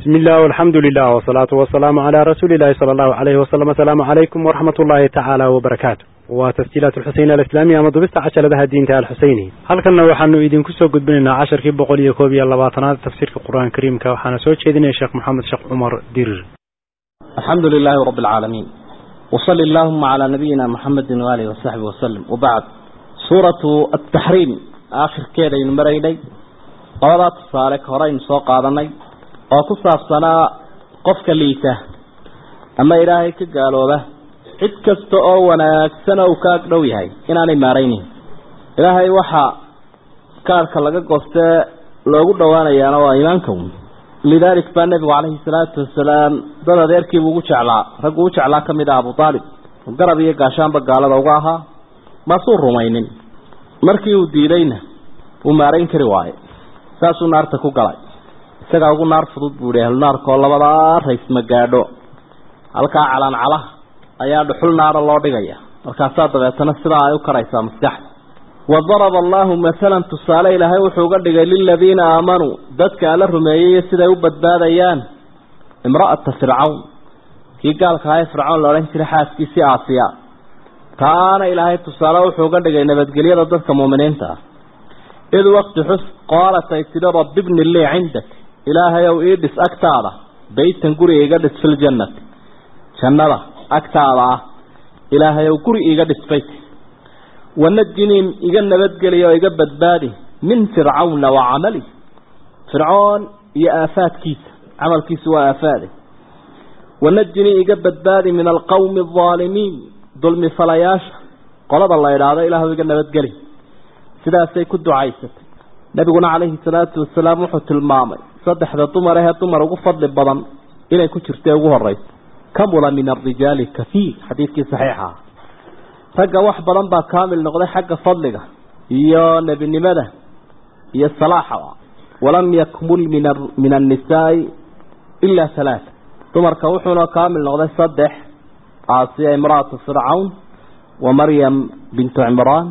بسم الله والحمد لله والصلاة والسلام على رسول الله صلى الله عليه وسلم السلام عليكم ورحمة الله تعالى وبركاته وتسجيلات الحسين الإسلامية مضبست عشر لها الدين تعالى الحسيني هل كنا وحنو إذن كسو قد بننا عشر كي بقول يكوبي اللباطنات تفسير في القرآن الكريم كوحانا سوى شيدنا يا شيخ محمد شيخ عمر دير الحمد لله رب العالمين وصل اللهم على نبينا محمد وآله وصحبه وسلم وبعد سورة التحريم آخر كيدا ينمريني قوضات الصالح هرين سوق آذني oo ku saabsanaa qofka liita ama ilaahay ka gaalooba cid kasta oo wanaagsan oo uu ka agdhow yahay inaanay maaraynin ilaahay waxaa kaarhka laga goostee loogu dhowaanayaana waa iimaanka un lidaalik baa nebigu calayhi salaatu wasalaam dad adeerkiibu ugu jeclaa raggu u jeclaa ka mid ah abu aalib oo garab iyo gaashaanba gaalada uga ahaa maasuu rumaynin markii uu diidayna uu maarayn kari waayo saasuu naarta ku galay isagaa ugu naar fudud buu ihi ahlunaarkaoo labadaa rays ma gaadho halkaa calaancalaha ayaa dhuxul naara loo dhigaya markaasaa dabeetana sidaa ay u karaysaa maskaxda wadaraba allaahu masalan tusaale ilaahay wuxuu uga dhigay liladiina aamanuu dadka ala rumeeyey siday u badbaadayaan imra'ata fircawn kii gaalka ahaa ee fircawn la odhan jiray xaaskiisii aasiya taana ilaahay tusaale wuxuu uga dhigay nabadgelyada dadka muuminiinta ah id waqti xus qaalat ay tidhi rabbi bni lii cindak ilaahay ow ii dhis agtaada baytan guri iga dhis filjannati jannada agtaada ah ilaahay ow guri iga dhis bayt wanajinii iga nabadgeliya oo iga badbaadi min fircawna wa camali fircoon iyo aafaadkiisa camalkiisu waa aafaade wanajinii iga badbaadi min alqawmi aldaalimiin dulmi falayaasha qolada la idhaahdo ilaahu iga nabadgeli sidaasay ku ducaysatay nabiguna calayhi salaatu wasalaam wuxuu tilmaamay saddexda dumar ahee dumar ugu fadli badan inay ku jirta ugu horeyso kamula min arijaali kaiir xadiidkii saxiixa ah ragga wax badan baa kaamil noqday xagga fadliga iyo nebinimada iyo salaaxa walam yakmul min annisaai ilaa halaata dumarka wuxuuna kaamil noqday saddex aasiya imra'atu fircawn wa maryam bintu cimraan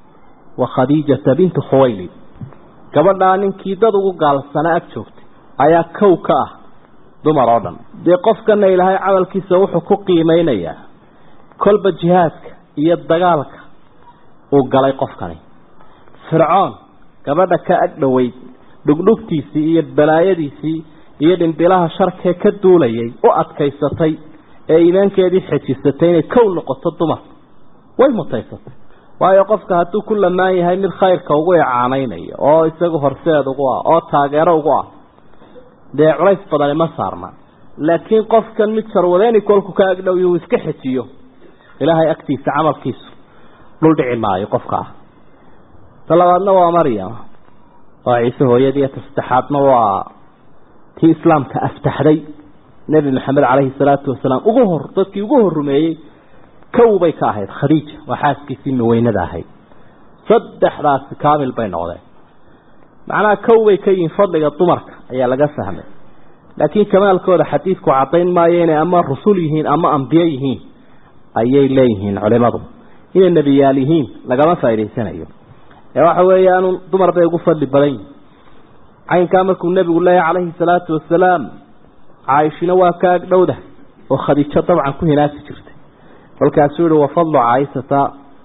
wa khadiijata bintu khuwaylid gabadhaa ninkii dad ugu gaalsana ag joogtay ayaa kow ka ah dumar oo dhan dee qofkana ilaahay camalkiisa wuxuu ku qiimeynayaa kolba jihaadka iyo dagaalka uu galay qofkani fircoon gabadha ka ag dhoweyd dhugdhugtiisii iyo balaayadiisii iyo dhimbilaha sharkee ka duulayay u adkaysatay ee iimaankeedii xejisatay inay kow noqoto dumar way mutaysatay waayo qofka hadduu ku lamaan yahay mid khayrka ugu icaanaynayo oo isagu horseed ugu ah oo taageero ugu ah dee culays badani ma saarna laakiin qofkan mid sarwadeeni kolku ka agdhow uu iska xejiyo ilaahay agtiisa camalkiisu dhul dhici maayo qofka ah ta labaadna waa maryam waa ciise hooyadii ta saddexaadna waa tii islaamka aftaxday nebi maxamed caleyhi salaatu wasalaam ugu hor dadkii ugu hor rumeeyey kow bay ka ahayd khadiija waa xaaskiisii miweynada ahayd saddexdaasi kaamil bay noqdeen macnaha kow bay ka yihiin fadliga dumarka ayaa laga fahmay laakiin kamaalkooda xadiidku caddayn maayo inay ama rusul yihiin ama ambiye yihiin ayay leeyihiin culimadu inay nebiyaal yihiin lagama faa'idaysanayo ee waxa weeyaanu dumar bay ugu fadli badan yihin caynkaa markuu nebigu leeyahay calayhi salaatu wasalaam caaishina waa ka agdhowda oo khadiijo dabcan ku hinaasi jirtay kolkaasuu yihi wafadlu caaishata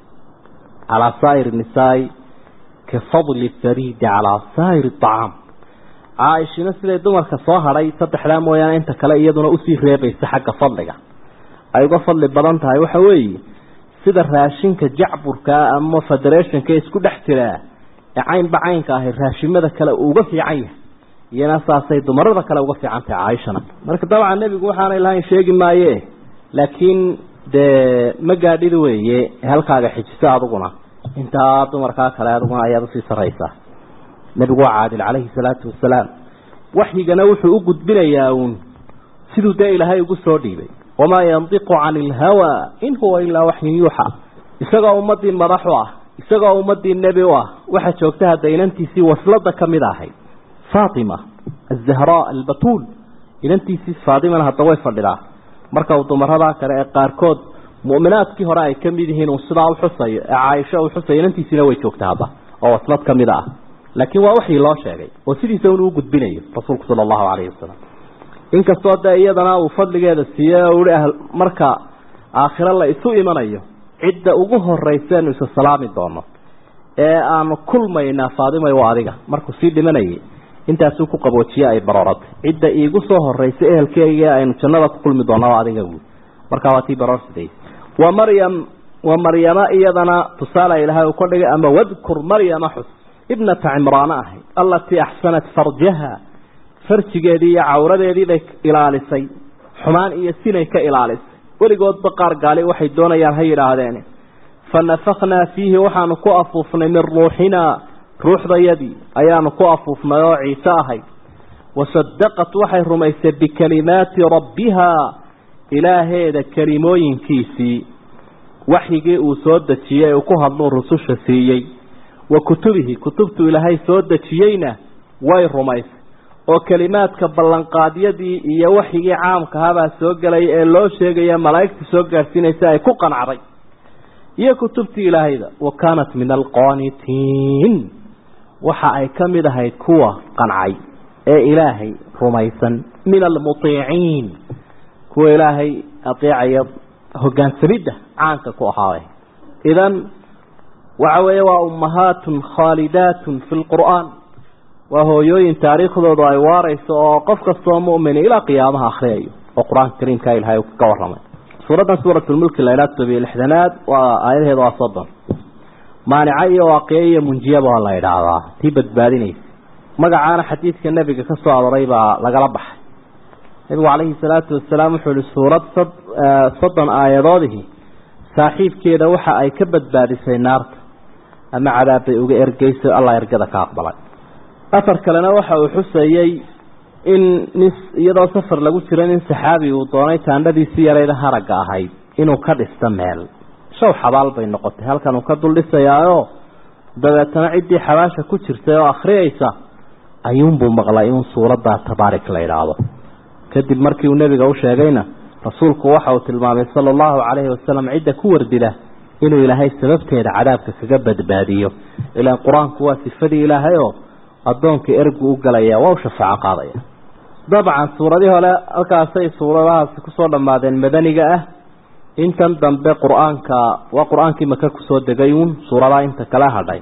calaa saa'ir nisaai ka fadli fariidi calaa saa'ir acaam caaishina siday dumarka soo hadhay saddexdaa mooyaane inta kale iyaduna usii reebaysa xagga fadliga ay uga fadli badan tahay waxa weeye sida raashinka jacburkaa ama federationka isku dhex jiraa ee caynba caynka ahay raashimada kale uu uga fiican yahay iyana saasay dumarada kale uga fiican tahay caaishana marka dabcan nebigu waxaanay lahayn sheegi maaye laakiin dee ma gaadhida weeye halkaaga xijiso adiguna intaa dumarkaa kale adiguna ayaad usii saraysaa nebigu waa caadil calayhi salaatu wasalaam waxyigana wuxuu u gudbinayaa uun siduu dee ilaahay ugu soo dhiibay wamaa yandiqu cani ilhawaa in huwa ilaa waxyun yuuxa isagoo ummadii madax u ah isagoo ummadii nebi u ah waxaa joogta hadda inantiisii waslada ka mid ahayd faatima azahraa albatuul inantiisii faatimana hadda way fadhidaa marka uu dumaradaa kale ee qaarkood mu'minaadkii hore ay ka mid yihiin uu sidaa u xusayo ee caaisho uu xusayo inantiisiina way joogta hadda oo waslad ka mid ah laakiin waa waxii loo sheegay oo sidiisa unu u gudbinayo rasuulku sala allahu calayhi wasalam inkastoo dee iyadana uu fadligeeda siiyey oo uhi marka aakhiro la isu imanayo cidda ugu horrayseenu isa salaami doono ee aanu kulmaynaa faadimay waa adiga markuu sii dhimanayay intaasuu ku qaboojiye ay barooratay cidda iigu soo horraysay ehelkeyga aynu jannada ku kulmi doonaa waa adiga buui markaa waa tii baroorsiday wa maryam wa maryama iyadana tusaale ilaahay uu ka dhigay ama wadkur maryama xus ibnata cimraana ahayd allatii axsanat farjaha farjigeedii iyo cawradeedii bay ilaalisay xumaan iyo sinay ka ilaalisay weligoodba qaar gaali waxay doonayaan ha yidhaahdeen fa nafaknaa fiihi waxaanu ku afuufnay min ruuxinaa ruuxdayadii ayaanu ku afuufnay oo ciise ahayd wasadaqat waxay rumaysay bikalimaati rabbihaa ilaaheeda kelimooyinkiisii waxyigii uu soo dejiyey uu ku hadluu rususha siiyey wa kutubihi kutubtuu ilaahay soo dejiyeyna way rumaysay oo kelimaadka ballanqaadyadii iyo waxyigii caamkahabaa soo gelaya ee loo sheegaya malaa'igta soo gaadhsiinaysa ay ku qancday iyo kutubtii ilaahayda wa kaanat min alqaanitiin waxa ay ka mid ahayd kuwa qancay ee ilaahay rumaysan min almutiiciin kuwa ilaahay adeecaya hogaansamidda caanka ku ahaaday idan waxa weeye waa ummahaatun khaalidaatun fi lqur'aan waa hooyooyin taariikhdoodu ay waarayso oo qof kastoo mu'mini ilaa qiyaamaha akhriyayo oo qur-aanka kariimka ilahay ka warramay suuraddan suuratulmulki la idhaha tobiyo lixdanaad waa aayadaheeda waa soddon maanica iyo waaqiye iyo munjiyaba waa la idhaahdaa tii badbaadinaysa magacaana xadiidka nebiga ka soo aroray baa lagala baxay nebigu calayhi salaatu wasalaam wuxuu ihi suurad soddon aayadoodihii saaxiibkeeda waxa ay ka badbaadisay naarta ama cadaabbay uga ergeyso allah ergada ka aqbalay afar kalena waxa uu xuseeyey in nin iyadoo safar lagu jiro nin saxaabi uu doonay taandhadiisii yarayda haragga ahayd inuu ka dhisto meel shaw xabaal bay noqotay halkan uu ka dul dhisayaayoo dabeetana ciddii xabaasha ku jirtay oo akhriyaysa ayuunbuu maqlay in suuraddaa tabaarik la idhaahdo kadib markii uu nebiga u sheegayna rasuulku waxa uu tilmaamay sala allahu calayhi wasalam cidda ku wardila inuu ilaahay sababteeda cadaabka kaga badbaadiyo ilaan qur-aanku waa sifadii ilaahay oo addoonka ergu u galaya waa u shafaaco qaadaya dabcan suuradii hore halkaasay suuradahaasi kusoo dhammaadeen madaniga ah intan dambe qur-aanka waa qur-aankii maka kusoo degay uun suuradaa inta kala hadhay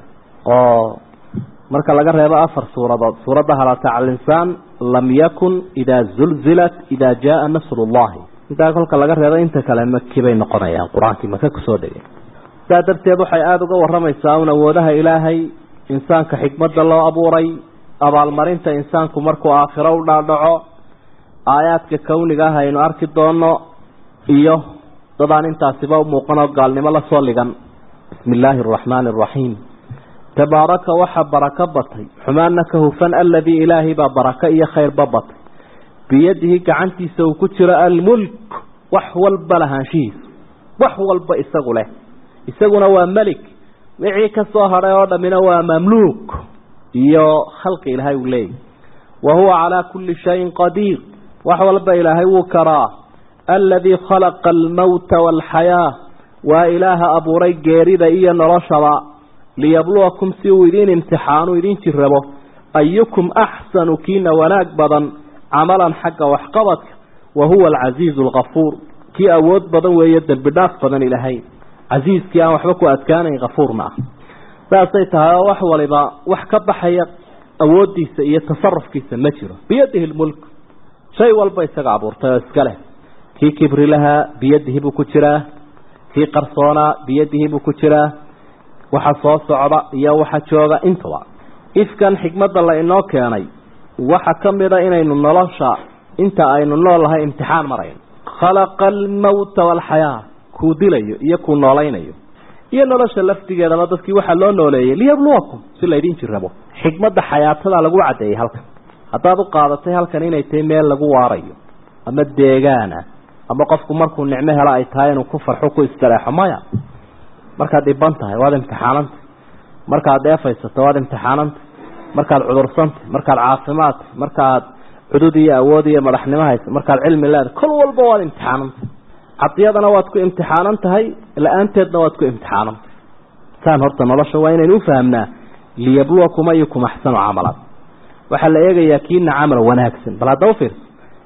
oo marka laga reebo afar suuradood suuradda halata calinsaan lam yakun idaa zulzilat idaa jaaa nasrullahi intaa kolka laga reebo inta kale maki bay noqonayaan qur-aankii maka kusoo degay sidaa darteed waxay aada uga waramaysaa un awoodaha ilaahay insaanka xikmadda loo abuuray abaalmarinta insaanku markuu aakhiro u dhaadhaco aayaadka kawniga ah aynu arki doono iyo dadaan intaasiba u muuqanoo gaalnimo la soo ligan bismi illaahi araxmaani araxiim tabaaraka waxa barako batay xumaanna ka hufan aladii ilaahay baa barako iyo khayrba batay biyadihi gacantiisa uu ku jiro almulk wax walba lahaanshihiisa wax walba isagu leh isaguna waa melik wixii ka soo hadhay oo dhammina waa mamluuk iyo khalqi ilaahay uu leeyahy wa huwa calaa kulli shayin qadiir wax walba ilaahay wuu karaa aladii khalaqa almowta waalxayaa waa ilaaha abuuray geerida iyo noloshaba liyabluwakum si uu idiin imtixaanu idiin jirrabo ayukum axsanu kiina wanaag badan camalan xagga waxqabadka wa huwa alcasiizu alkafuur kii awood badan weeye dembi dhaaf badan ilaahay casiiskii aan waxba ku adkaanayn kafuurna ah saasay tahay oo wax waliba wax ka baxaya awooddiisa iyo tasarufkiisa ma jiro biyadihi lmulk shay walba isaga abuurtay oo iska leh kii kibri lahaa biyadihi buu ku jiraa kii qarsoonaa biyadihi buu ku jiraa waxa soo socda iyo waxa jooga intaba ifkan xikmadda la inoo keenay waxa ka mid a inaynu nolosha inta aynu noolnahay imtixaan marayno khalaqa almowta waalxayaa kuu dilayo iyo kuu noolaynayo iyo nolosha laftigeedaba dadkii waxaa loo nooleeyey liyabluwakum si laydin jirrabo xikmadda xayaatada lagu caddeeyey halkan haddaad u qaadatay halkan inay tahay meel lagu waarayo ama deegaana ama qofku markuu nicmo helo ay tahay inuu ku farxo ku istareexo maya markaad dhiban tahay waad imtixaananta markaad dheefaysato waad imtixaananta markaad cudursanta markaad caafimaadta markaad cudud iyo awood iyo madaxnimo haysa markaad cilmi leedahay kol walba waad imtixaananta cadiyadana waad ku imtixaanan tahay la-aanteedna waad ku imtixaananta saan horta nolosha waa inaynu ufahamnaa liyabluwakum ayukum axsanu camalan waxaa la eegayaa kiina camal wanaagsan bal hadda ufiirsa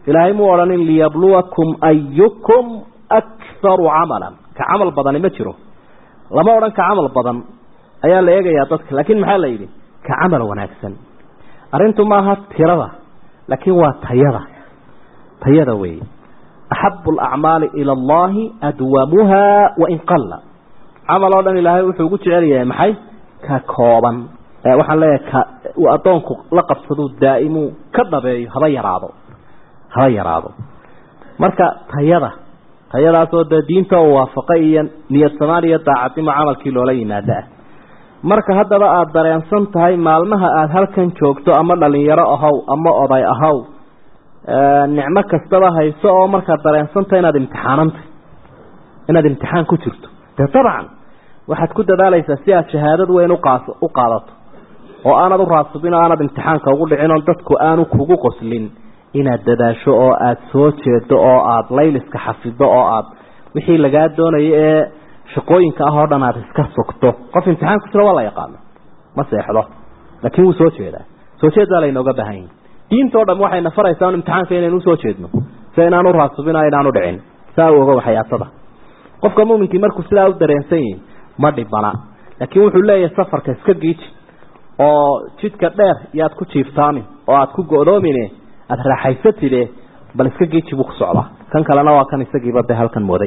ilaahay muu odhanin liyabluwakum ayukum akharu camalan ka camal badani ma jiro lama odhan ka camal badan ayaa la eegayaa dadka laakiin maxaa la yidhi ka camal wanaagsan arrintu maaha tirada laakiin waa tayada tayada weeye axabu alacmaali ila allahi adwamuha wain qalla camal oo dhan ilaahay wuxuu ugu jecel yahay maxay ka kooban waxaan leeyahay ka uu addoonku la qabsaduu daa'imuu ka dhabeeyo haba yaraado haba yaraado marka tayada tayadaasoo dee diinta oo waafaqay iyo niyad samaan iyo daacadnimo camalkii loola yimaado ah marka haddaba aada dareensan tahay maalmaha aada halkan joogto ama dhalinyaro ahaw ama oday ahaw nicmo kastaba hayso oo markaad dareensantahay inaad imtixaanantay inaad imtixaan ku jirto dee dabcan waxaad ku dadaalaysaa si aad shahaadad weyn uqaas u qaadato oo aanad u raasubin oo aanad imtixaanka ugu dhicin oo dadku aanu kugu qoslin inaad dadaasho oo aada soo jeedo oo aada layliska xafido oo aada wixii lagaa doonayo ee shaqooyinka ah oo dhan aada iska sugto qof imtixaan ku jira waa la yaqaano ma seexdo laakiin wuu soo jeedaa soo jeed baa laynooga baahan yahi diinta o dham waxayna faraysaa un imtixaanka inaynu usoo jeedno si inaanu raasubin o inaanu dhicin saa u oga waxyaatada qofka muminkii markuu sidaa u dareensan yihi ma dhibana laakiin wuxuu leeyahay safarka iska giiji oo jidka dheer yaad ku jiiftaamin oo aada ku go-doomine aada raaxaysatide bal iska giiji buu ku socdaa kan kalena waa kan isagiiba de halkan mooday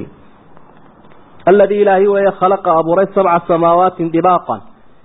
aladii ilaahi weeye khalaqa abuuray sabca samaawaatin dibaaqan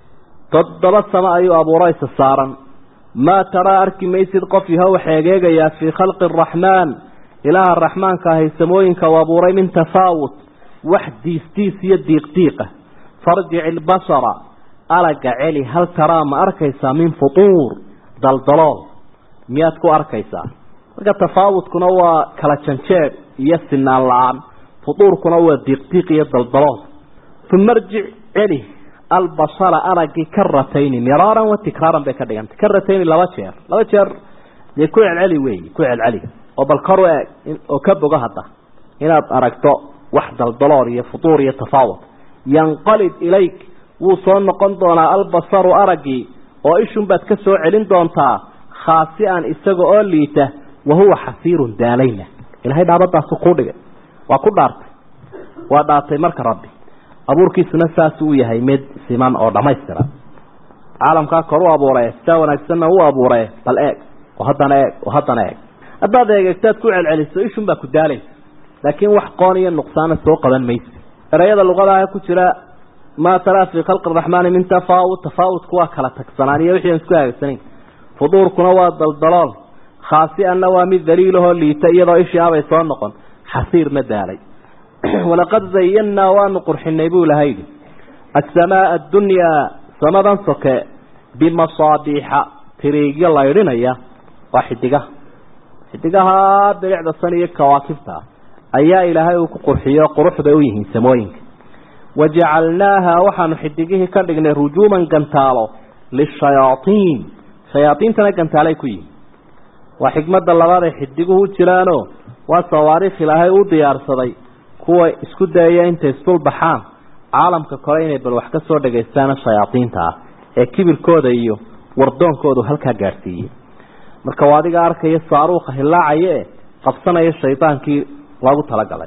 toddoba samo ayuu abuuraysa saaran maa taraa arki maysid qof yahow xeegeegayaa fii khalqi araxmaan ilaaha raxmaanka ahay samooyinka u abuuray min tafaawut wax diisdiis iyo diiqdiiqa farjic ilbasara alaga celi hal taraa ma arkaysaa min futuur daldalool miyaad ku arkaysaa marka tafaawutkuna waa kala janjeed iyo sinaan la-aan futuurkuna waa diiqdiiq iyo daldalool uma arjic celi albasara aragii karatayni miraaran wa tikraaran bay ka dhigantay karatayni laba jeer laba jeer dee ku celceli weeyi ku celceli oo bal kor u eeg oo ka bogo hadda inaad aragto wax daldalool iyo futuur iyo tafaawut yanqalib ilayk wuu soo noqon doonaa albasaru araggii oo ishun baad ka soo celin doontaa khaasi-an isaga oo liita wahuwa xasiirun daalayna ilahay dhaabadaasu kuu dhigay waa ku dhaartay waa dhaartay marka rabbi abuurkiisuna saasuu u yahay mid siman oo dhammaystiran caalamkaa kor u abuuree sidaa wanaagsanna u abuuree bal eeg oo haddana eeg oo haddana eeg haddaad eegegtaad ku celceliso ishun baa ku daalaysa laakiin wax qoon iyo nuqsaana soo qaban maysa erayada luqadaha ku jira maa taraa fii khalqi araxmaani min tafaawut tafaawutku waa kala tagsanaan iyo wixii aan isku hagagsanayn fuduurkuna waa daldalool khaasi-anna waa mid daliilahoo liita iyadoo ishii abay soo noqon xasiirna daalay walaqad zayannaa waanu qurxinay buu ilahay yidhi asamaaa addunyaa samadan soke bimasaabiixa tiriigyo laydhinaya waa xidigaha xidigaha bilicda san iyo kawaakibta ayaa ilaahay uu ku qurxiyo qurux bay u yihiin samooyinka wajacalnaaha waxaanu xidigihii ka dhignay rujuuman gantaalo lishayaaiin shayaaiintana gantaalay ku yihiin waa xikmada labaad ay xidiguhu jiraano waa sawaariikh ilaahay u diyaarsaday kuwa isku dayaya intay isdul baxaan caalamka kore inay bal wax ka soo dhagaystaana shayaaiinta ah ee kibirkooda iyo wardoonkoodu halkaa gaadhsiiyey marka waa adiga arkaya saaruuqa hilaacaya e qabsanaya shaydaankii loogu talagalay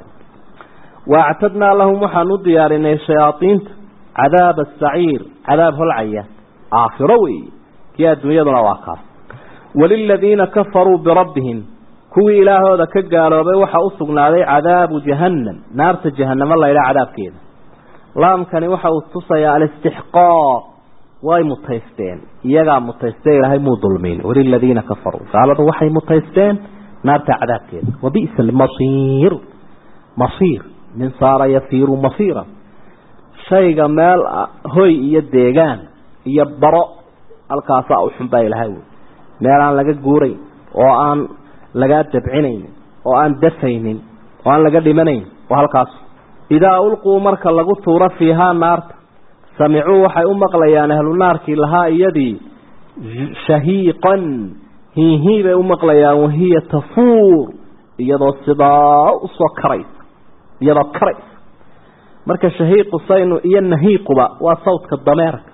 waactadnaa lahum waxaan u diyaarinay shayaaiinta cadaaba asaciir cadaab holcaya aakhiro weeye kii adduunyaduna waa kaas waliladiina kafaruu birabbihim kuwii ilaahooda ka gaaloobay waxa u sugnaaday cadaabu jahannam naarta jahanamo laydhaa cadaabkeeda laamkani waxa uu tusayaa alistixqaaq way mutaysteen iyagaa mutaystee ilaahay muu dulmin waliladiina kafaruu gaaladu waxay mutaysteen naarta cadaabkeeda wabi'sa almasiir masiir min saara yasiiru masiira shayga meel hoy iyo deegaan iyo baro halkaasaa u xunbaa ilaahay wey meel aan laga guurayn oo aan lagaa dabcinaynin oo aan dafaynin oo aan laga dhimanayn oo halkaas idaa ulquu marka lagu tuuro fiihaa naarta samicuu waxay u maqlayaan ahlu naarkii lahaa iyadii shahiiqan hiihii bay u maqlayaan wahiya tafuur iyadoo sidaa usoo karaysa iyadoo karaysa marka shahiiqu saynu iyo nahiiquba waa sawdka dameerka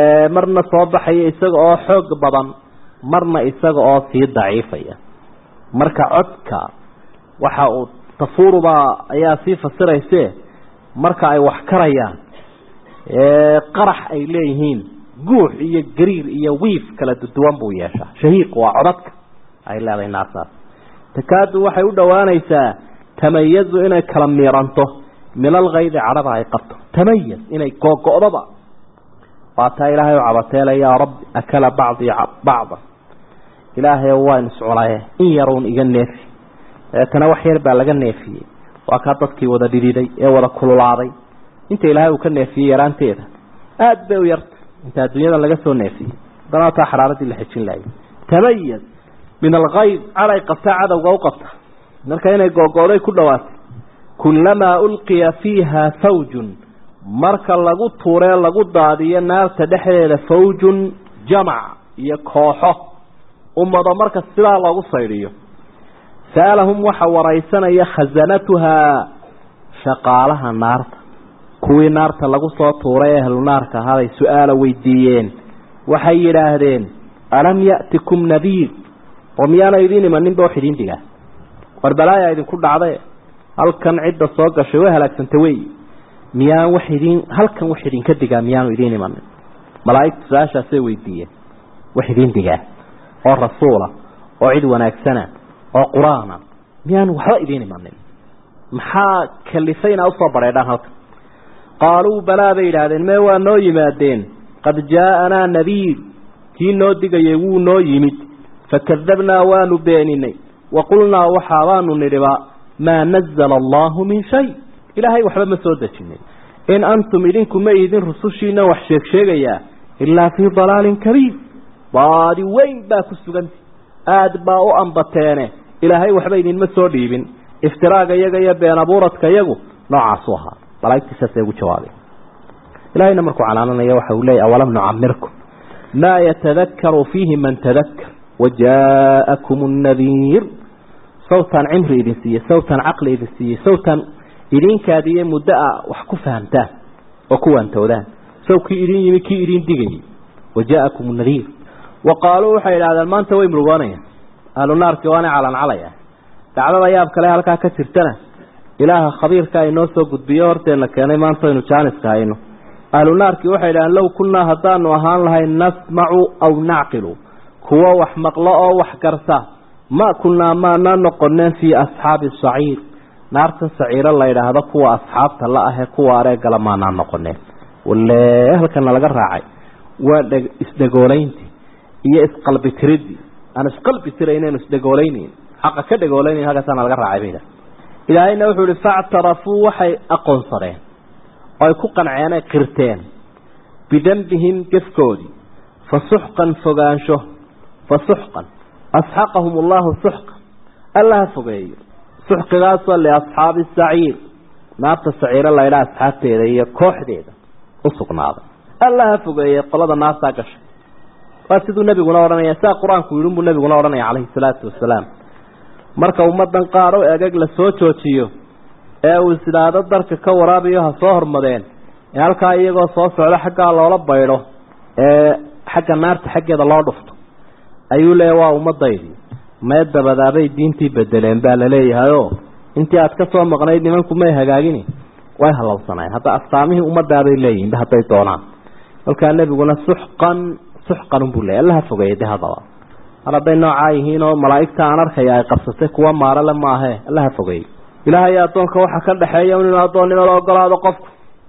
marna soo baxaya isaga oo xoog badan marna isaga oo sii daciifaya marka codka waxa uu tafuurubaa ayaa sii fasirayse marka ay wax karayaan qarax ay leeyihiin guux iyo gariir iyo wiif kala duwan buu yeeshaa shahiiq waa codadka ay leedahay naartaas takaadu waxay u dhowaanaysaa tamayazu inay kala miiranto min alkaydi cadhada ay qabto tamayaz inay googo'daba waa taa ilaahay u cabateela yaa rabbi akala bacdii bacda ilaahay waan isculaye in yaruun iga neefi dabeetana wax yar baa laga neefiyey waa kaa dadkii wada dhidhiday ee wada kululaaday inta ilaahay uu ka neefiyey yaraanteeda aada bay u yarta inta adduunyada laga soo neefiyey haddana taa xaraaradii la xejin laayay tamayaz min alkayd caday qabtaa cadowga u qabta marka inay googooday ku dhawaatay kulamaa ulqiya fiiha fawjun marka lagu tuuree lagu daadiyo naarta dhexdeeda fawjun jamac iyo kooxo ummado marka sidaa loogu saydhiyo sa'alahum waxa waraysanaya khasanatuhaa shaqaalaha naarta kuwii naarta lagu soo tuuray ehlu naarka ahaabay su-aala weydiiyeen waxay yidhaahdeen alam ya'tikum nadiir oo miyaana idiin imaninba wax idiin digaa war balaaya idinku dhacday halkan cidda soo gashay way halaagsantay wey miyaan wax idiin halkan wax idinka digaa miyaanu idiin imanin malaa'igtu su-aashaasay weydiiyeen wax idiin digaa oo rasuula oo cid wanaagsana oo qur-aana miyaanu waxba idiin imanin maxaa kalifay inaa usoo bareedhaan halkan qaaluu balaa bay yidhaahdeen mee waa noo yimaadeen qad jaa'anaa nadiir kii noo digayay wuu noo yimid fakadabnaa waanu beeninay wa qulnaa waxaabaanu nidhiba maa nazala allaahu min shay ilaahay waxba ma soo dejinin in antum idinku ma idin rusushiina wax sheeg sheegayaa ilaa fii dalaalin kabiir baadi weyn baa ku suganta aada baa u ambateene ilaahay waxba idinma soo dhiibin iftiraaga iyaga iyo been abuuradka iyagu noocaasu ahaa malaa'igtii saasay ugu jawaabeen ilahayna markuu canaananaya waxa uu leeyay awalam nucamirkum maa yatadakaru fiihi man tadakkar wajaakum nnadiir sawtan cimri idin siiyey sawtan caqli idin siiyey sawtan idinkaadiiyo muddo a wax ku fahamtaan oo ku waantoodaan saw kii idin yimi kii idin digayay wajaakum nadiir wa qaaluu waxay idhahdeen maanta way murugoonayaan ahlu naarkii waanay calancalaya dacdada yaab kale halkaa ka jirtana ilaaha khabiirka inoo soo gudbiyo horteenna keenay maanta aynu jaaniska hayno ahlu naarkii waxay idhahdeen low kunnaa haddaanu ahaan lahay nasmacu aw nacqilu kuwo wax maqlo oo wax garta ma kunnaa maana noqoneen fii asxaabi saciir naarta saciiro la yidhaahdo kuwa asxaabta la ahee kuwa areegala maanaa noqoneen walle halkana laga raacay waa dhe isdhegoolayntii iyo isqalbi tiridii aan isqalbi tiraynen isdhegooleynayn xaqa ka dhegooleynayn halkaasaana laga raacay bayda ilaahayna wuxuu ihi factarafuu waxay aqoonsadeen oo ay ku qanceen ay qirteen bidembihim gefkoodii fa suxqan fogaansho fa suxqan asxaqahum allahu suxqa alla ha fogeeyo suxqigaasoo liasxaabi saciir naarta saciiro laydhaa asxaabteeda iyo kooxdeeda u sugnaaday alla ha fogeeye qolada naartaa gashay waa siduu nebiguna odhanaya sidaa qur-aanku yidhi unbuu nebiguna odhanaya calayhi salaatu wasalaam marka ummadan qaar o egeg la soo joojiyo ee uu isidhaado darka ka waraabayo ha soo hormadeen ee halkaa iyagoo soo socdo xaggaa loola baydho ee xagga naarta xaggeeda loo dhufto ayuu leeyahy waa ummadaydii mee dabadaabay diintii bedeleen baa laleeyahayoo intii aad ka soo maqnayd nimanku may hagaagini way halowsanayeen hadda astaamihii ummadaabay leeyihinba hadday doonaan kolkaa nebiguna suxqan suxqan unbuu leeyay allaha fogeeyay de haddaba mar hadday noocaa yihiin oo malaa'igta aan arkaya ay qabsatay kuwa maarale maahe allaha fogeeyey ilaahay addoonka waxaa ka dhexeeya inuu addoonnimo la ogolaado qofku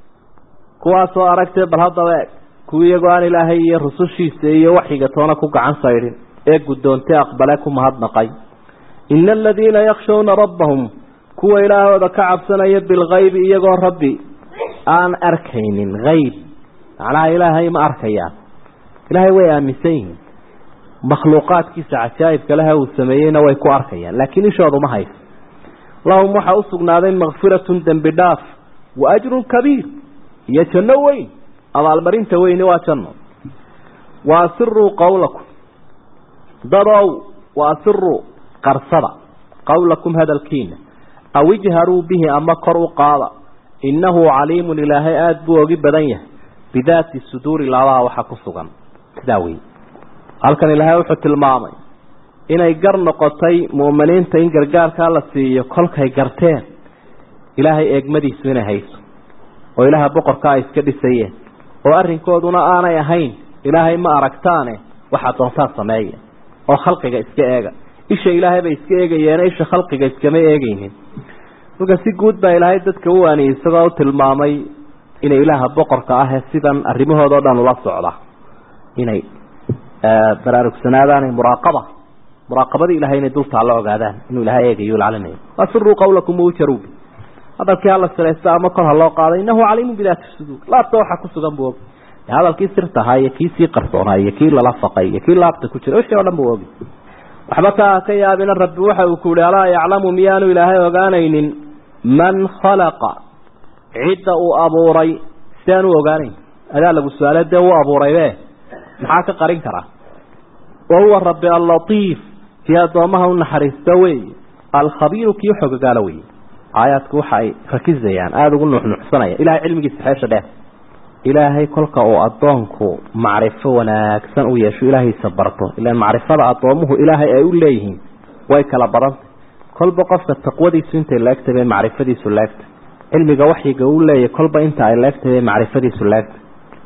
kuwaasoo aragtee bal haddaba eg kuwa iyagoo aan ilaahay iyo rusushiisa iyo waxyiga toona ku gacan saydhin ee guddoontay aqbale ku mahadnaqay ina aladiina yakshawna rabbahum kuwa ilaahooda ka cabsanaya bilkaybi iyagoo rabbi aan arkaynin hayb macnaha ilaahay ma arkayaan ilaahay way aaminsan yihiin makhluuqaadkiisa cajaa'ibka leha uu sameeyeyna way ku arkayaan laakiin ishoodu ma hayso lahum waxaa u sugnaaday makfiratun dembi dhaaf wa ajrun kabiir iyo janno weyn abaalmarinta weyni waa janno wa asiruu qawlakum dadow wa asiruu qarsada qawlakum hadalkiina aw ijharuu bihi ama kor u qaada innahu caliimun ilaahay aada buu ogi badan yahay bidaati suduuri laabaha waxa ku sugan sidaa wey halkan ilaahay wuxuu tilmaamay inay gar noqotay mu'miniinta in gargaarkaa la siiyo kolkay garteen ilaahay eegmadiisu inay hayso oo ilaaha boqorka ay iska dhisayeen oo arrinkooduna aanay ahayn ilaahay ma aragtaane waxaa doontaa sameeya oo khalqiga iska eega isha ilaahay bay iska eegayeene isha khalqiga iskama eegaynin marka si guud baa ilaahay dadka u waaniyey isagoo u tilmaamay inay ilaaha boqorka ahee sidan arrimahooda o dhan ula socda inay baraarugsanaadaan muraaqaba muraaqabadii ilahay inay dultaa la ogaadaan inuu ilahay eegayo lacalinayo asiruu qawlakum waujaruu bi hadalkii hala siraysta ama kor ha loo qaaday innahu caliimun bidaati suduur laabta waxaa ku sugan buu ogi hadalkii sirta ahaa iyo kii sii qarsoonaa iyo kii lala faqay iyo kii laabta ku jira wixii o dhan buu ogi waxba kaa ka yaabina rabbi waxa uu ku yihi alaa yaclamu miyaanu ilaahay ogaanaynin man khalaqa cidda uu abuuray si aan u ogaanayn adaa lagu su-aale dee uu abuuraybe maxaa ka qarin karaa wa huwa rabbi allatiif kii addoomaha u naxariista wey alkhabiiru kii xogagaala wey aayaadku waxa ay rakisayaan aada ugu nuuxnuuxsanaya ilahay cilmigiisa xeesha dheer ilaahay kolka uu addoonku macrifo wanaagsan u yeesho ilaahiisa barto ilaan macrifada addoomuhu ilaahay ay u leeyihiin way kala badantay kolba qofka taqwadiisu intay laegtay bay macrifadiisu laegtay cilmiga waxyiga uu leeyahy kolba inta ay laegtay bay macrifadiisu laegtay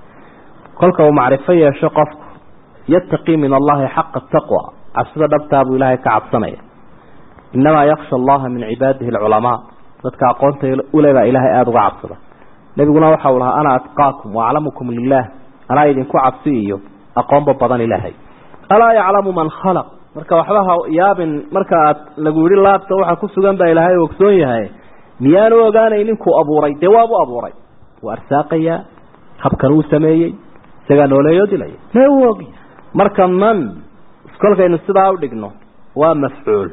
kolka uu macrifo yeesho qofku yattaqii min allahi xaqa taqwa cabsida dhabtaa buu ilaahay ka cabsanaya innamaa yaksha allaha min cibaadihi alculamaa dadka aqoonta ulebaa ilaahay aada uga cabsada nebiguna waxa uu lahaa ana atqaakum waaclamukum lilah anaa idinku cabsi iyo aqoonba badan ilaahay alaa yaclamu man khalaq marka waxba ha yaabin marka aad lagu yihi laabta waxa ku sugan baa ilaahay ogsoon yahay miyaanu ogaanaynin kuu abuuray dee waabuu abuuray wuu arsaaqayaa habkan uu sameeyey isagaa nooleeyoo dilaya mee uu ogi marka man kolkaynu sidaa u dhigno waa mafcuul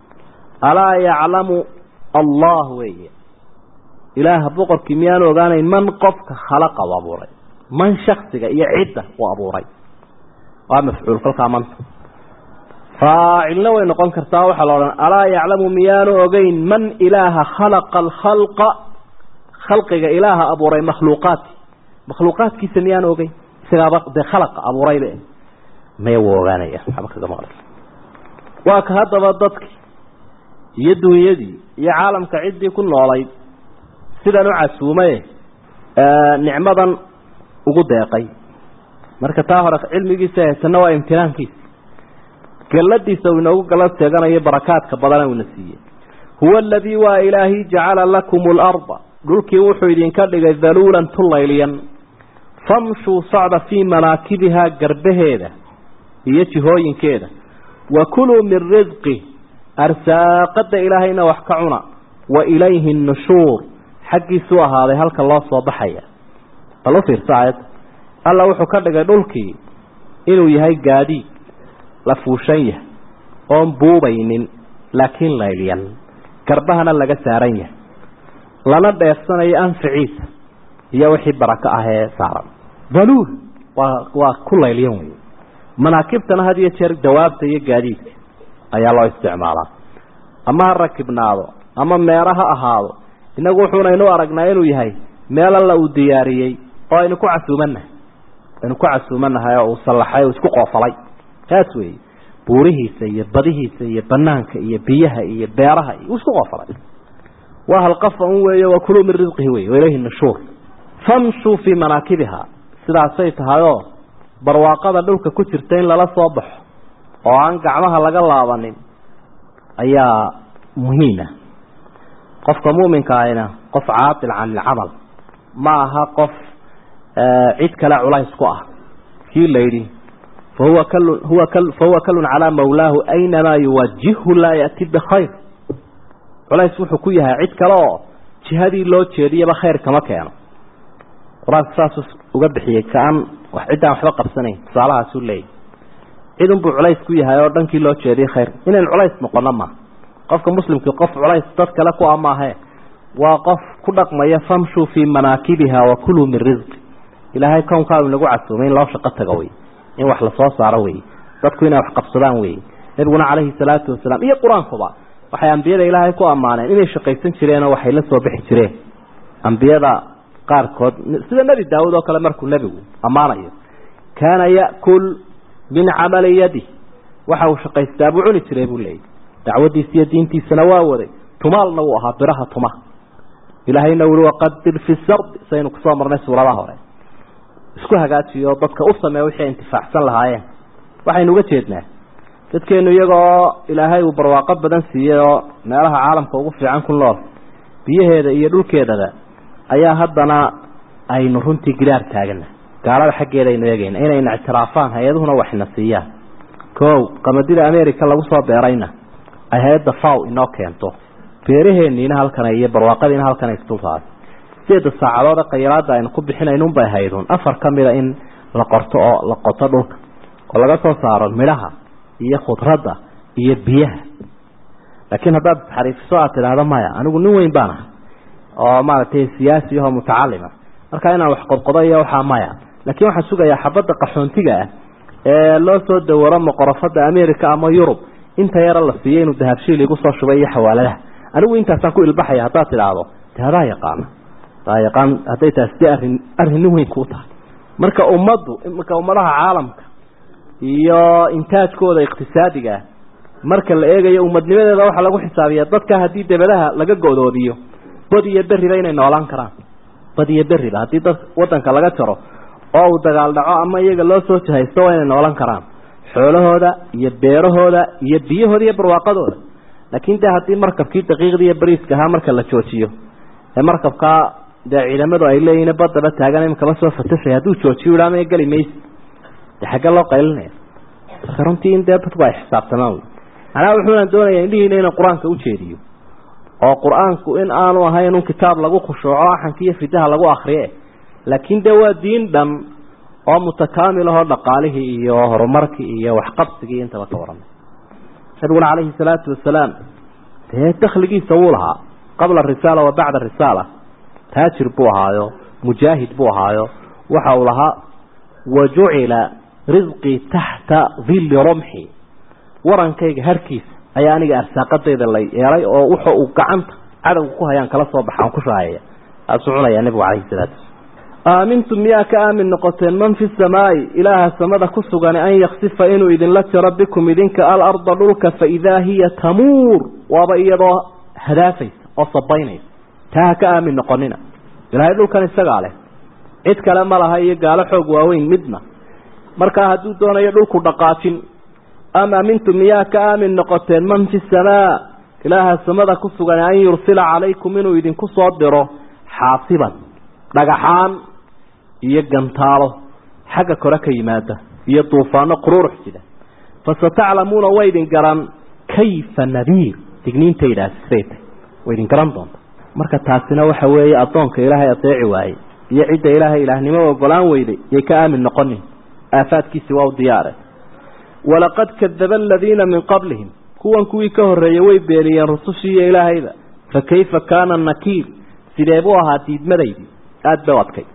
alaa yaclamu allah weeye ilaaha boqorkii miyaanu ogaanayn man qofka khalaqa u abuuray man shaksiga iyo cidda uu abuuray waa mafcuul kolkaa manta faacilna way noqon kartaa waxaa la odhan alaa yaclamu miyaanu ogeyn man ilaaha khalaqa alkhalqa khalqiga ilaaha abuuray makhluuqaati makhluuqaadkiisa miyaanu ogeyn isagaaba dee khalaqa abuuraybe maya wuu ogaanaya waxba kaga maqlay waa ka haddaba dadkii iyo dunyadii iyo caalamka ciddii ku noolayd sidan u casuumaye nicmadan ugu deeqay marka taa hore cilmigiisa haysana waa imtinaankiisa galladiisa uu inoogu gallad sheeganayo barakaadka badana uuna siiyey huwa aladii waa ilaahi jacala lakum alarda dhulkii wuxuu idinka dhigay daluulan tulayliyan famshuu socda fii manaakibihaa garbaheeda iyo jihooyinkeeda wa kuluu min risqi arsaaqada ilaahayna wax ka cuna wa ilayhi nnushuur xaggiisuu ahaaday halka loo soo baxaya bal u fiirsa aayadda alla wuxuu ka dhigay dhulkii inuu yahay gaadiid la fuushan yahay oon buubaynin laakiin laylyan garbahana laga saaran yahay lana dheefsanayo anficiisa iyo wixii barako ah ee saaran daluul waa waa ku laylyan wey manaakibtana had iyo jeer dawaabta iyo gaadiidka ayaa loo isticmaalaa ama ha rakibnaado ama meero ha ahaado innagu wuxuunaynu aragnaa inuu yahay meel alla uu diyaariyey oo aynu ku casuumanahay aynu ku casuumanahay oo uu sallaxay oo isku qoofalay taas weeye buurihiisa iyo badihiisa iyo banaanka iyo biyaha iyo beeraha iyo isku qoofalay waa halqafa un weeye waa kuluu min risqihi wey wailayhi nushuur famshuu fii manaakibiha sidaasay tahayoo barwaaqada dhulka ku jirta in lala soo baxo oo aan gacmaha laga laabanin ayaa muhiima qofka muminka ahina qof caatil can ilcamal ma aha qof cid kale culays ku ah kii la yidhi fahuwa kalun huwa kal fahuwa kalun calaa mawlaahu aynamaa yuwajihhu laa ya'ti bikhayr culays wuxuu ku yahay cid kale oo jihadii loo jeediyaba khayr kama keeno qur-aanka saasuu uga bixiyey kaan wax ciddaan waxba qabsanayn tusaalahaasuu leeyahy cid unbuu culays ku yahay oo dhankii loo jeediyay khayr inayn culays noqono ma qofka muslimkii qof culays dad kale ku a maahe waa qof ku dhaqmaya famshuu fii manaakibiha wa kuluu min risqi ilaahay kownkaau inagu casuumay in loo shaqo tago wey in wax lasoo saaro wey dadku inay wax qabsadaan wey nabiguna calayhi salaatu wasalaam iyo qur-aankuba waxay ambiyada ilaahay ku ammaaneen inay shaqaysan jireenoo waxay la soo bixi jireen ambiyada qaarkood sida nebi daawud oo kale markuu nebigu ammaanayo kaana ya'kul min camali yadi waxa uu shaqaystaa buu cuni jiray buu leeyahy dacwadiisa iyo diintiisana waa waday tumaalna wuu ahaa biraha tuma ilaahayna wuli waqadir fi sardi saynu kusoo marnay suuradaha hore isku hagaajiyo dadka u sameeya wixii intifaacsan lahaayeen waxaynu uga jeednaa dadkeenu iyagoo ilaahay uu barwaaqo badan siiyey oo meelaha caalamka ugu fiican ku nool biyaheeda iyo dhulkeedaba ayaa haddana aynu runtii gidaar taagana gaalada xaggeeda aynu eegayna inayna ictiraafaan hay-aduhuna waxna siiyaan kow qamadida america lagu soo beerayna ay hay-adda faw inoo keento beeraheeniina halkan iyo barwaaqadiina halkan ay isdultahay sideeda saacadood ee khayraada aynu ku bixinaynunbay haydun afar ka mida in la qorto oo la qoto dhulka oo laga soo saaro midhaha iyo khudradda iyo biyaha laakiin haddaad xariifiso aad tidhaahdo maya anigu nin weyn baan ahay oo maaragtay siyaasi ahoo mutacalima markaa inaan wax qodqodo iyo waxaa maya laakiin waxaan sugayaa xabadda qaxoontiga ah ee loo soo dawaro moqorofada america ama yurub inta yara la siiyey inuu dahabshiil igu soo shubay iyo xawaaladaha anigu intaasaan ku ilbaxaya haddaad tidhaahdo de hadaa yaqaana hadaa yaqaan hadday taas de arrin arrin nin weyn kuu tahay marka ummaddu marka ummadaha caalamka iyo intaajkooda iqtisaadiga ah marka la eegayo ummadnimadeeda waxaa lagu xisaabiyaa dadka haddii debadaha laga godoodiyo bad iyo beriba inay noolaan karaan bad iyo beriba haddii dad wadanka laga jaro oo uu dagaal dhaco ama iyaga loo soo jahaysto waa inay noolan karaan xoolahooda iyo beerahooda iyo biyahooda iyo barwaaqadooda laakiin de haddii markabkii daqiiqdii iyo bariiska ahaa marka la joojiyo ee markabkaa dee ciidamadu ay leeyihin badaba taagan imikaba soo fatashay hadduu joojiyo ihaama geli maysi de xagge loo qaylinaya marka runtii in dee dadku ay xisaabtamaan macnaha wuxuuna doonaya indhihiina inuu qur-aanka ujeediyo oo qur-aanku in aanu ahayn un kitaab lagu khushuuco axanka iyo fidaha lagu akriye laakiin dee waa diin dhan oo mutakaamil ahoo dhaqaalihii iyo horumarkii iyo waxqabsigii intaba ka waramay nabiguna calayhi salaatu wasalaam dee dakligiisa wuu lahaa qabla arisaala wa bacda arisaala taajir buu ahaayo mujaahid buu ahaayo waxa uu lahaa wa jucila risqii taxta dilli rumxi warankayga harkiisa ayaa aniga arsaaqadayda la yeelay oo wuxa uu gacanta cadowga ku hayaan kala soo baxaan ku shaahaya taasuu cunayaa nebigu calayhi salaatu aamintum miyaa ka aamin noqoteen man fi samaa'i ilaaha samada ku sugan an yaksifa inuu idinla jaro bikum idinka alarda dhulka faidaa hiya tamuur waaba iyadoo hadaafaysa oo sabaynaysa taa ha ka aamin noqonina ilaahay dhulkan isagaa leh cid kale ma laha iyo gaalo xoog waaweyn midna markaa hadduu doonayo dhulku dhaqaajin am aamintum miyaa ka aamin noqoteen man fi samaa ilaaha samada ku sugan an yursila calaykum inuu idinku soo diro xaasiban dhagaxaan iyo gantaalo xagga kore ka yimaada iyo duufaano quruurux sida fasataclamuuna way idin garan kayfa nadiir digniintaydaasi siday tahy way idin garan doonta marka taasina waxa weeye addoonka ilaahay adeeci waayey iyo cidda ilaahay ilaahnimo ogolaan weyday yay ka aamin noqonin aafaadkiisi waa u diyaare walaqad kadaba aladiina min qablihim kuwan kuwii ka horreeyey way beeniyeen rusushii iyo ilaahayda fa kayfa kaana nakiir sidee buu ahaa diidmadaydii aada bay u adkay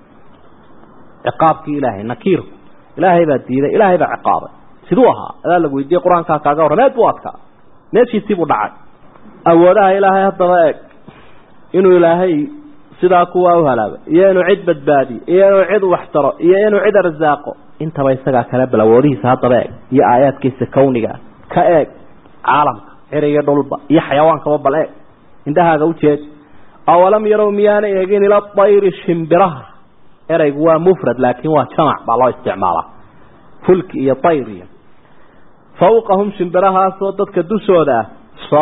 ciqaabkii ilaahay nakiirku ilaahay baa diiday ilaahay baa ciqaabay siduu ahaa adaa lagu weydiiyey qur-aankaa kaaga warram aad buu adkaa meeshiisii buu dhacay awoodaha ilaahay haddaba eeg inuu ilaahay sidaa kuwaa u halaabay iyo inuu cid badbaadiyo iyo inuu cid waxtaro iyo inuu cid arsaaqo intaba isagaa kale bal awoodihiisa haddaba eeg iyo aayaadkiisa kawniga ka eeg caalamka ciriyo dhulba iyo xayawaankaba bal eeg indhahaaga ujeed awalam yarow miyaana eegin ila dayri shimbiraha ereygu waa mufrad laakiin waa jamac baa loo isticmaalaa fulki iyo dayriya fawqahum shimbirahaasoo dadka dushooda ah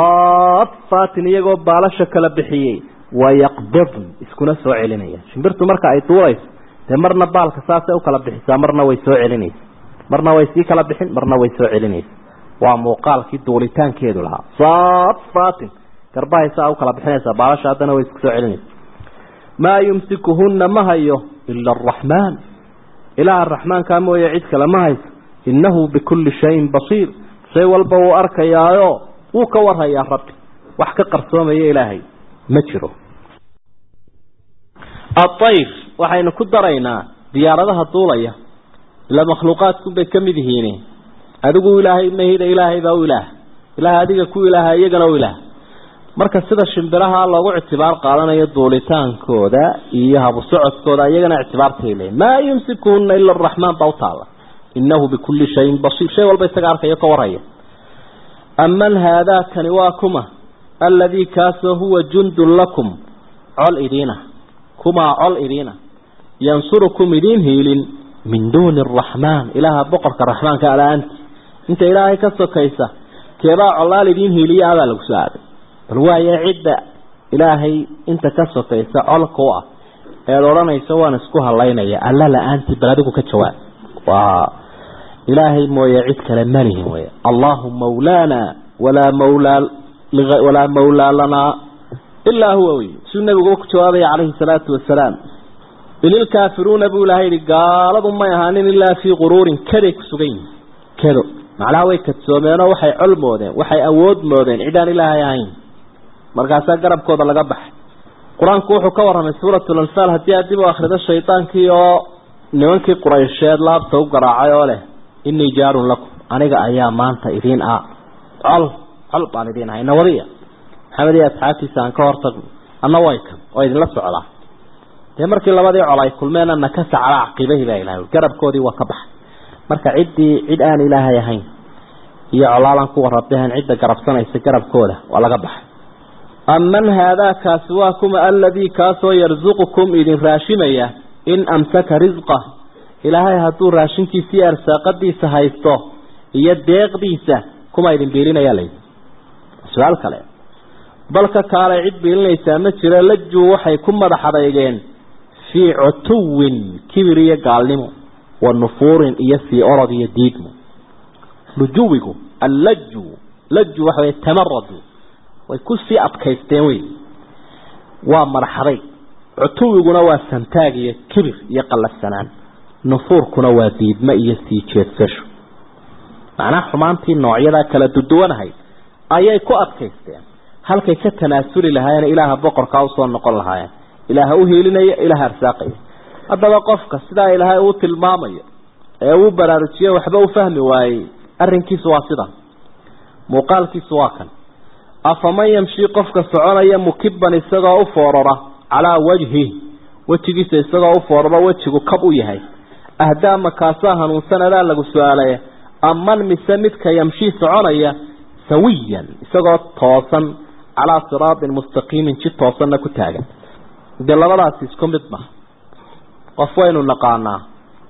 saafaatin iyagoo baalasha kala bixiyey wayaqbadn iskuna soo celinaya shimbirtu marka ay duurayso dee marna baalka saasay u kala bixisaa marna way soo celinaysa marna way sii kala bixin marna way soo celinaysa waa muuqaalkii duulitaankeedu lahaa saafaatin garbahay saa u kala bixinaysaa baalasha haddana way isku soo celinaysa maa yumsikuhunna ma hayo ila araxmaan ilaaha raxmaankaa mooye cid kale ma hayso innahu bikulli shayin basiir shay walba wuu arkayaayo wuu ka warhayaa rabbi wax ka qarsoomaya ilaahay ma jiro aayr waxaynu ku daraynaa diyaaradaha duulaya ila makhluuqaadkunbay ka mid yihiin adigu ilaahay mahida ilaahay baa u ilaah ilaah adiga ku ilaaha iyagana u ilaah marka sida shimbiraha loogu ictibaar qaadanayo duulitaankooda iyo habu socodkooda iyagana ictibaartay leeyiin maa yumsikuhuna ila araxmaan baa utaala innahu bikulli shayin basiir shay walba isaga arkayo ka warhaya aman haadaakani waa kuma alladii kaasoo huwa jundun lakum col idiina kumaa col idiina yansurukum idiin hiilin min duuni araxmaan ilaaha boqorka raxmaanka ala-aanti inta ilaahay ka sokaysa keebaa collaal idiin hiiliya adaa lagu soo aaday bal waaye cidda ilaahay inta ka sokaysa colka u ah eed odhanayso waan isku halaynaya alla la-aantii bal adigu ka jawaab waa ilaahay mooye cid kale malihin wey allahu mawlaana walaa mawlaa walaa mawlaa lanaa ilaa huwa wey siduu nabigu ku jawaabaya calayhi salaatu wasalaam inilkaafiruuna buu ilahay yihi gaaladu may ahaanin ilaa fii quruurin kaday ku sugan yihin kado macnaha way kadsoomeenoo waxay col moodeen waxay awood moodeen cidaan ilaahay ahayn markaasaa garabkooda laga baxay qur-aanku wuxuu ka warramay suuratul anfaal haddii aad dib u akhrido shaydaankii oo nimankii quraysheed laabta u garaacay oo leh innii jaarun lakum aniga ayaa maanta idiin ah col col baan idiin ahay nawadiya maxamed iyo asxaabtiisa aan ka hortagno anna way kan oo idinla socdaa dee markii labadii col ay kulmeen ana ka sacala caqiibahii baa ilahay garabkoodii waa ka baxay marka ciddii cid aan ilaahay ahayn iyo colaalaan kuwa rabbihan cidda garabsanaysa garabkooda waa laga baxay aman haadaakaasi waa kuma aladii kaasoo yarsuqukum idin raashimaya in amsaka risqa ilaahay hadduu raashinkiisa iyo arsaaqadiisa haysto iyo deeqdiisa kuma idin biilinaya layidhi su-aal kale balka kaalay cid biilinaysaa ma jiro lajuu waxay ku madax adeygeen fii cutuwin kibir iyo gaalnimo wa nufuurin iyo sii orod iyo diidmo lujuwigu allaju laju waxa wey tamaradu way ku sii adkaysteen wey waa madaxaday cutuwiguna waa santaag iyo kibir iyo qallafsanaan nufuurkuna waa diidmo iyo sii jeedsasho macnaha xumaantii noocyadaa kala duduwanahay ayay ku adkaysteen halkay ka tanaasuli lahaayeen ilaaha boqorkaa usoo noqon lahaayeen ilaaha u hiilinaya ilaaha arsaaqaya haddaba qofka sidaa ilaahay uu tilmaamayo ee uu baraarujiye waxba u fahmi waayey arrinkiisu waa sidan muuqaalkiisu waa kan afaman yamshii qofka soconaya mukiban isagoo u foorara calaa wajhi wejigiisa isagoo u fooraro wejigu kab u yahay ahdaama kaasaa hanuunsan adaa lagu su-aalaya aman mise midka yamshii soconaya sawiyan isagoo toosan calaa siraatin mustaqiimin ji toosanna ku taagan dee labadaasi isku mid ma qof waynu naqaanaa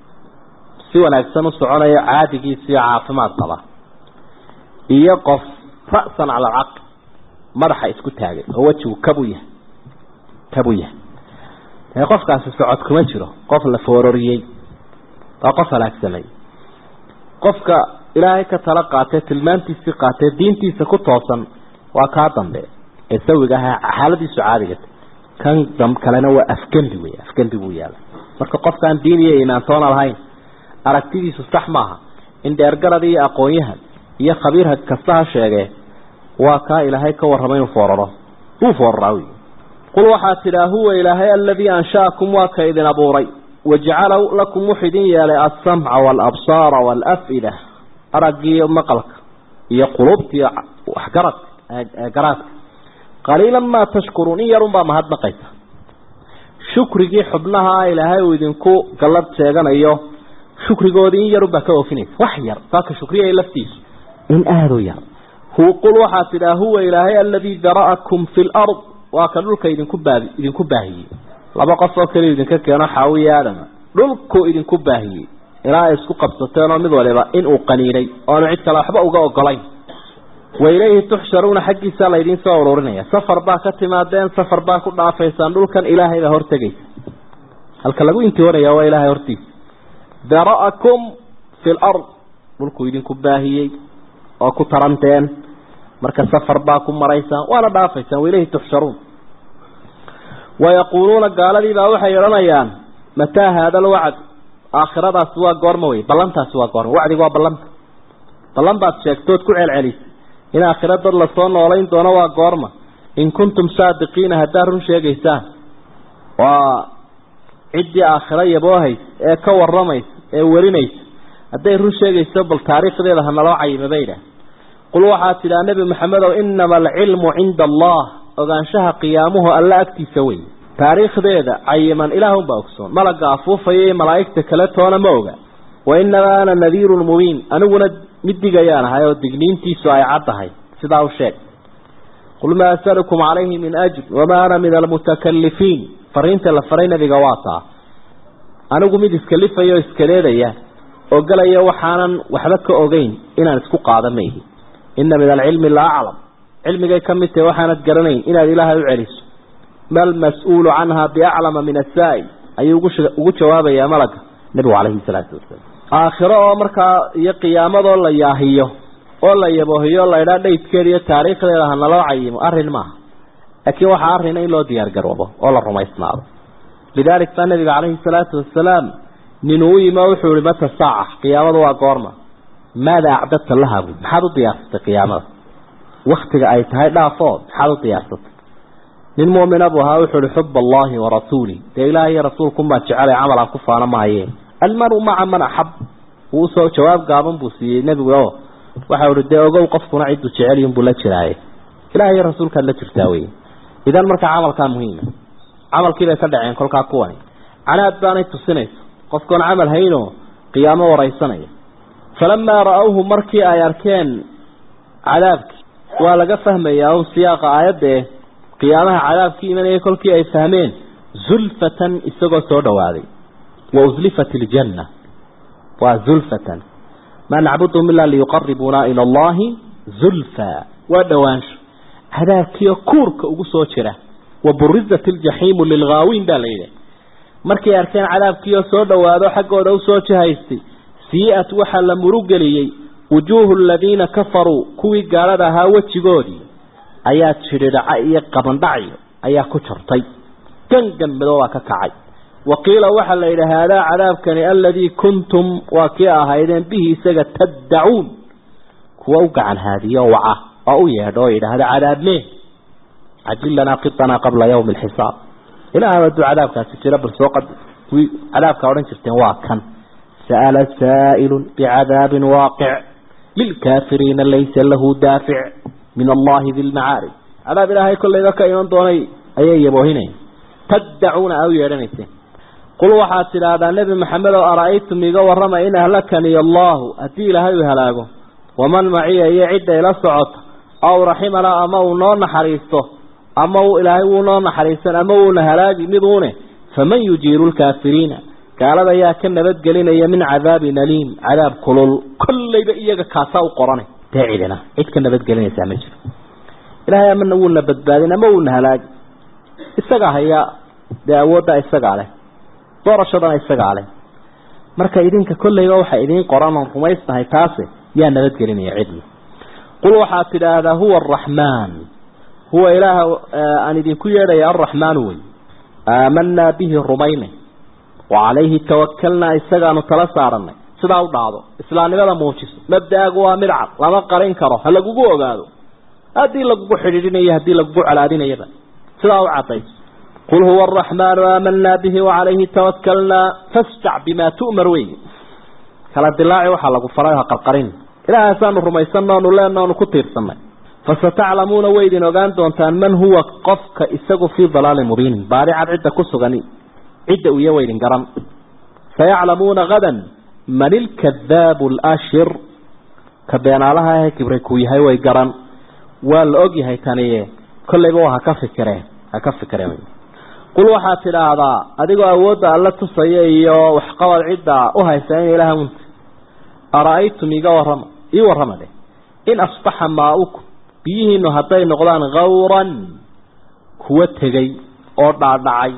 si wanaagsan u soconayo caadigiisa iyo caafimaad qaba iyo qof ra'san cala alcaql madaxa isku taagay oo wejigu kabu yahay kabu yahay dee qofkaasi socod kuma jiro qof la foororiyey waa qof halaagsamay qofka ilaahay ka tala qaatee tilmaantiisii qaatee diintiisa ku toosan waa kaa dambe ee sawiga ahaa xaaladiisu caadigata kan dam kalena waa afgembi wey afgembi buu yaala marka qofkaan diin iyo imaantoona lahayn aragtidiisu sax maaha in dheergarad iyo aqoon-yahan iyo khabiir kasta ha sheegee waa kaa ilaahay ka warramay inuu fooraro wuu fooraraa wy qul waxaa tidhaa huwa ilaahay aladii ansha'akum waa ka idin abuuray wajacala lakum wuxuu idin yeelay alsamca waalabsaara waalaf'ida araggiiyo maqalka iyo qulubtiiyo waxgaradka garaadka qaliilan maa tashkuruun in yarunbaa mahadnaqaysa shukrigii xubnaha ilaahay uu idinku gallad sheeganayo shukrigoodii in yarunbaa ka oofinaysa wax yar saaka shukriyay laftiisu in aada u yar hu qul waxaa tidhaa huwa ilaahay aladii dara'akum fi lard waa ka dhulka idinku baabi idinku baahiyey laba qof oo keliya idinka keeno xaawiya aadama dhulkuu idinku baahiyey ilaa ay isku qabsateen oo mid waliba inuu qaniinay oanu cid kale waxba uga ogolayn wa ilayhi tuxsharuuna xaggiisaa laydiin soo ururinaya safar baa ka timaadeen safar baa ku dhaafaysaan dhulkan ilaahay baa hortegaysa halka lagu intihoonaya waa ilaahay hortiisa dara'akum fi lard dhulkuu idinku baahiyey oo ku taranteen marka safar baa ku maraysaan waana dhaafaysaan wa ilayhi tuxsharuun wayaquuluuna gaaladii baa waxay odhanayaan mataa haada alwacd aakhiradaasi waa goorma wey ballantaasi waa goorma wacdigu waa ballanta ballan baad sheegtood ku celcelisay in aakhira dad lasoo noolayn doono waa goorma in kuntum saadiqiina haddaad run sheegaysaan waa ciddii aakhiro yaboohaysa ee ka waramaysa ee warinaysa hadday run sheegayso bal taariikhdeeda ha naloo cayima bay idhaah qul waxaa tidhaa nebi maxamedow inama alcilmu cinda allah ogaanshaha qiyaamuhu alla agtiisa wey taariikhdeeda cayiman ilaahunbaa ogsoon malagga afuufaya iyo malaa'igta kale toona ma oga wa inamaa ana nadiirun mubiin aniguna mid digayaan ahay oo digniintiisu ay caddahay sidaa u sheeg qul maa asalukum calayhi min ajr wamaa ana min almutakalifiin fariinta la faray nabiga waa taa anigu mid iskalifaya oo iskaleedaya oo galaya waxaanan waxba ka ogeyn inaan isku qaada mayhi ina min alcilmi la aclam cilmigay ka mid tahay waxaanad garanayn inaad ilaahay u celiso mal mas-uulu canha biaclama min asaa'il ayuu ugu jawaabayaa malaga nebigu calayhi salaatu wasalaam aakhiro oo markaa iyo qiyaamadoo la yaahiyo oo la yaboohiyo o la idhaa dhaydkeeda iyo taariikhdeeda ha naloo cayimo arrin maaha laakiin waxaa arrina in loo diyaar garoobo oo la rumaysnaado lidaalik baa nabiga calayhi salaatu wasalaam ninuu u yimi oo wuxuu ihi mata saaca qiyaamadu waa goorma maada acdadta laha buy maxaad u diyaarsatay qiyaamada waktiga ay tahay dhaafoo maxaad u diyaarsatay nin muumina buu ahaa wuxuu ihi xub allahi wa rasuulih dee ilaah iyo rasuulkunbaa jecelay camal aan ku faano maayeen almaru maca man axab wuu usoo jawaab gaaban buu siiyey nebigu o waxau ihi dee ogow qofkuna cidduu jecelyihin buu la jiraaye ilaah iyo rasuulkaad la jirtaa wey idan markaa camalkaa muhiima camalkii bay ka dhaceen kolkaa kuwani canaad baanay tusinayso qofkoon camal haynoo qiyaamo waraysanaya falamaa ra-awhu markii ay arkeen cadaabkii waa laga fahmayaa un siyaaqa aayaddae qiyaamaha cadaabkii imanaya kolkii ay fahmeen zulfatan isagoo soo dhawaaday wa uslifat iljanna waa zulfatan maa nacbuduhum ilaa liyuqaribuuna ila allahi zulfa waa dhowaansho cadaabkiio kuurka ugu soo jira wa burizat iljaxiimu lilghaawiin baa la yidhi markay arkeen cadaabkiioo soo dhowaado xaggooda usoo jihaystay sii-at waxaa la murugeliyey wujuuhu aladiina kafaruu kuwii gaalada ahaa wejigoodii ayaa jidhidhaca iyo qabandhacyo ayaa ku jartay gangan midoobaa ka kacay wa qiila waxaa la yidhi haadaa cadaabkani aladii kuntum waa kii ahaydeen bihi isaga taddacuun kuwa u gacan haadiyo waca oo u yeedho oo yidhaahda cadaabmee cajil lanaa qitanaa qabla yawmi alxisaab ilaah hadduu cadaabkaasi jiro bal soo qad kuwii cadaabkaa odhan jirteen waa kan sa'ala saa'ilun bicadaabin waaqic lilkaafiriina laysa lahu daafic min allahi di lmacaarij cadaab ilaahay kollayba ka iman doonay ayay yaboohinayn taddacuuna aa u yeedhanayseen qul waxaad tidhaahdaa nebi maxamed oo ara-aytum iga warrama in ahlakani allahu haddii ilaahay uu halaago waman maciya iyo cidda ila socota aw raximana ama uu noo naxariisto ama uu ilaahay wuu noo naxariisan ama wuuna halaagi miduune faman yujiiru lkaafiriina gaalada ayaa ka nabadgelinaya min cadaabin aliim cadaab kulul kollayba iyaga kaasaa u qorana dee cidina cid ka nabadgelinaysaa ma jiro ilaahay amana wuuna badbaadin ama wuuna halaagi isagaa hayaa dee awooddaa isagaa leh doorashadana isagaa leh marka idinka kollayba waxay idiin qoran oon rumaysnahay taase yaa nabadgelinaya cidna qul waxaad tidhaahdaa huwa araxmaan huwa ilaaha aan idinku yeedhaya alraxmaanu wey aamanaa bihi rumaynay wa calayhi tawakalnaa isagaanu tala saaranay sidaa u dhacdo islaamnimada muujiso mabdaagu waa mid cad lama qarin karo ha lagugu ogaado haddii lagugu xidhiidhinayo haddii lagugu colaadinayaba sidaa u cadayso qul huwa araxmaanu aamanaa bihi wacalayhi tawakalnaa fasjac bimaa tu'mar wey kala dilaaci waxaa lagu faray ha qarqarin ilaahasaanu rumaysanno onu leenno onu ku tiirsanay fasataclamuuna way idin ogaan doontaan man huwa qofka isagu fii dalaalin mubiinin baadi cad cidda ku sugan cidda uya wa idin garan sayaclamuuna hadan man ilkadaabu alashir ka beenaalaha ahe kibray kuu yahay way garan waa la og yahay taniye kollayba waa haka fikireen ha ka fikireen qul waxaad tidhaahdaa adigoo awoodda alla tusaya iyo waxqabad cidda u haysa in ilaah unta ara-aytum iga warrama ii warrama dheh in asbaxa maa-ukum biyihiinu hadday noqdaan khawran kuwa tegey oo dhaadhacay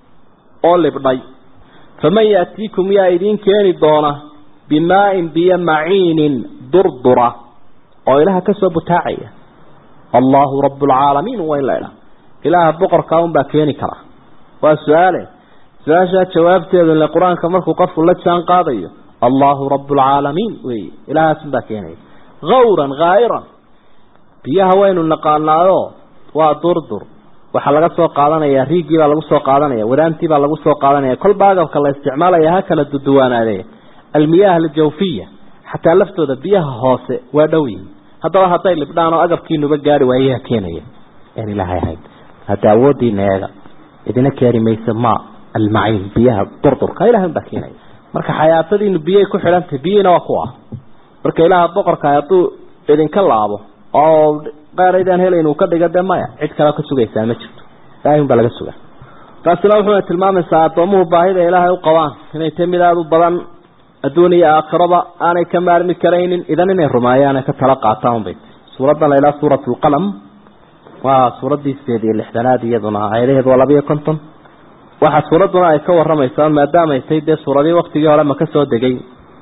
oo libdhay faman yaatiikum yaa idiin keeni doona bimaa-in biyo maciinin durdura oo ilaha ka soo butaacaya allahu rabbulcaalamiin waa in la idhaha ilaaha boqorkaa unbaa keeni kara waa su-aale su-aashaa jawaabteedu ile qur-aanka markuu qofku la jaan qaadayo allahu rabbulcaalamiin wey ilahaasunbaa keenaya hawran haa'iran biyaha waynu naqaanaayo waa durdur waxaa laga soo qaadanaya riigii baa lagu soo qaadanaya wadaantii baa lagu soo qaadanaya kolba agabka la isticmaalaya ha kala duduwaanaadee almiyaah aljawfiya xataa laftooda biyaha hoose waa dhow yihiin haddaba hadday libdhaan oo agabkiinuba gaari waayaha keenaya aan ilaahay ahayn hadda awoodiina eega idina keeni maysa ma almaciin biyaha durdurka ilahay baa keenaya marka xayaatadiinu biyay ku xidhantahay biyihiina waa ku ah marka ilaaha boqorka hadduu idinka laabo oo qaaraydaan helayn uu ka dhiga de maya cid kale ka sugaysaa ma jirto ilaahay unbaa laga sugaa taasina wuxuuna tilmaamaysaa addoomuhu baahida ilaahay u qabaan inay tahay mid aada u badan adduun iyo aakhiraba aanay ka maarmi karaynin idan inay rumeeyaan ka tala qaataan unbay suuraddan lailaa suurat lqalam waa suuraddii sideed iyo lixdanaad iyaduna aayadaheedu waa labiiyo konton waxaa suuradduna ay ka waramaysaa maadaamay tay dee suuradii waktigii hore maka soo degay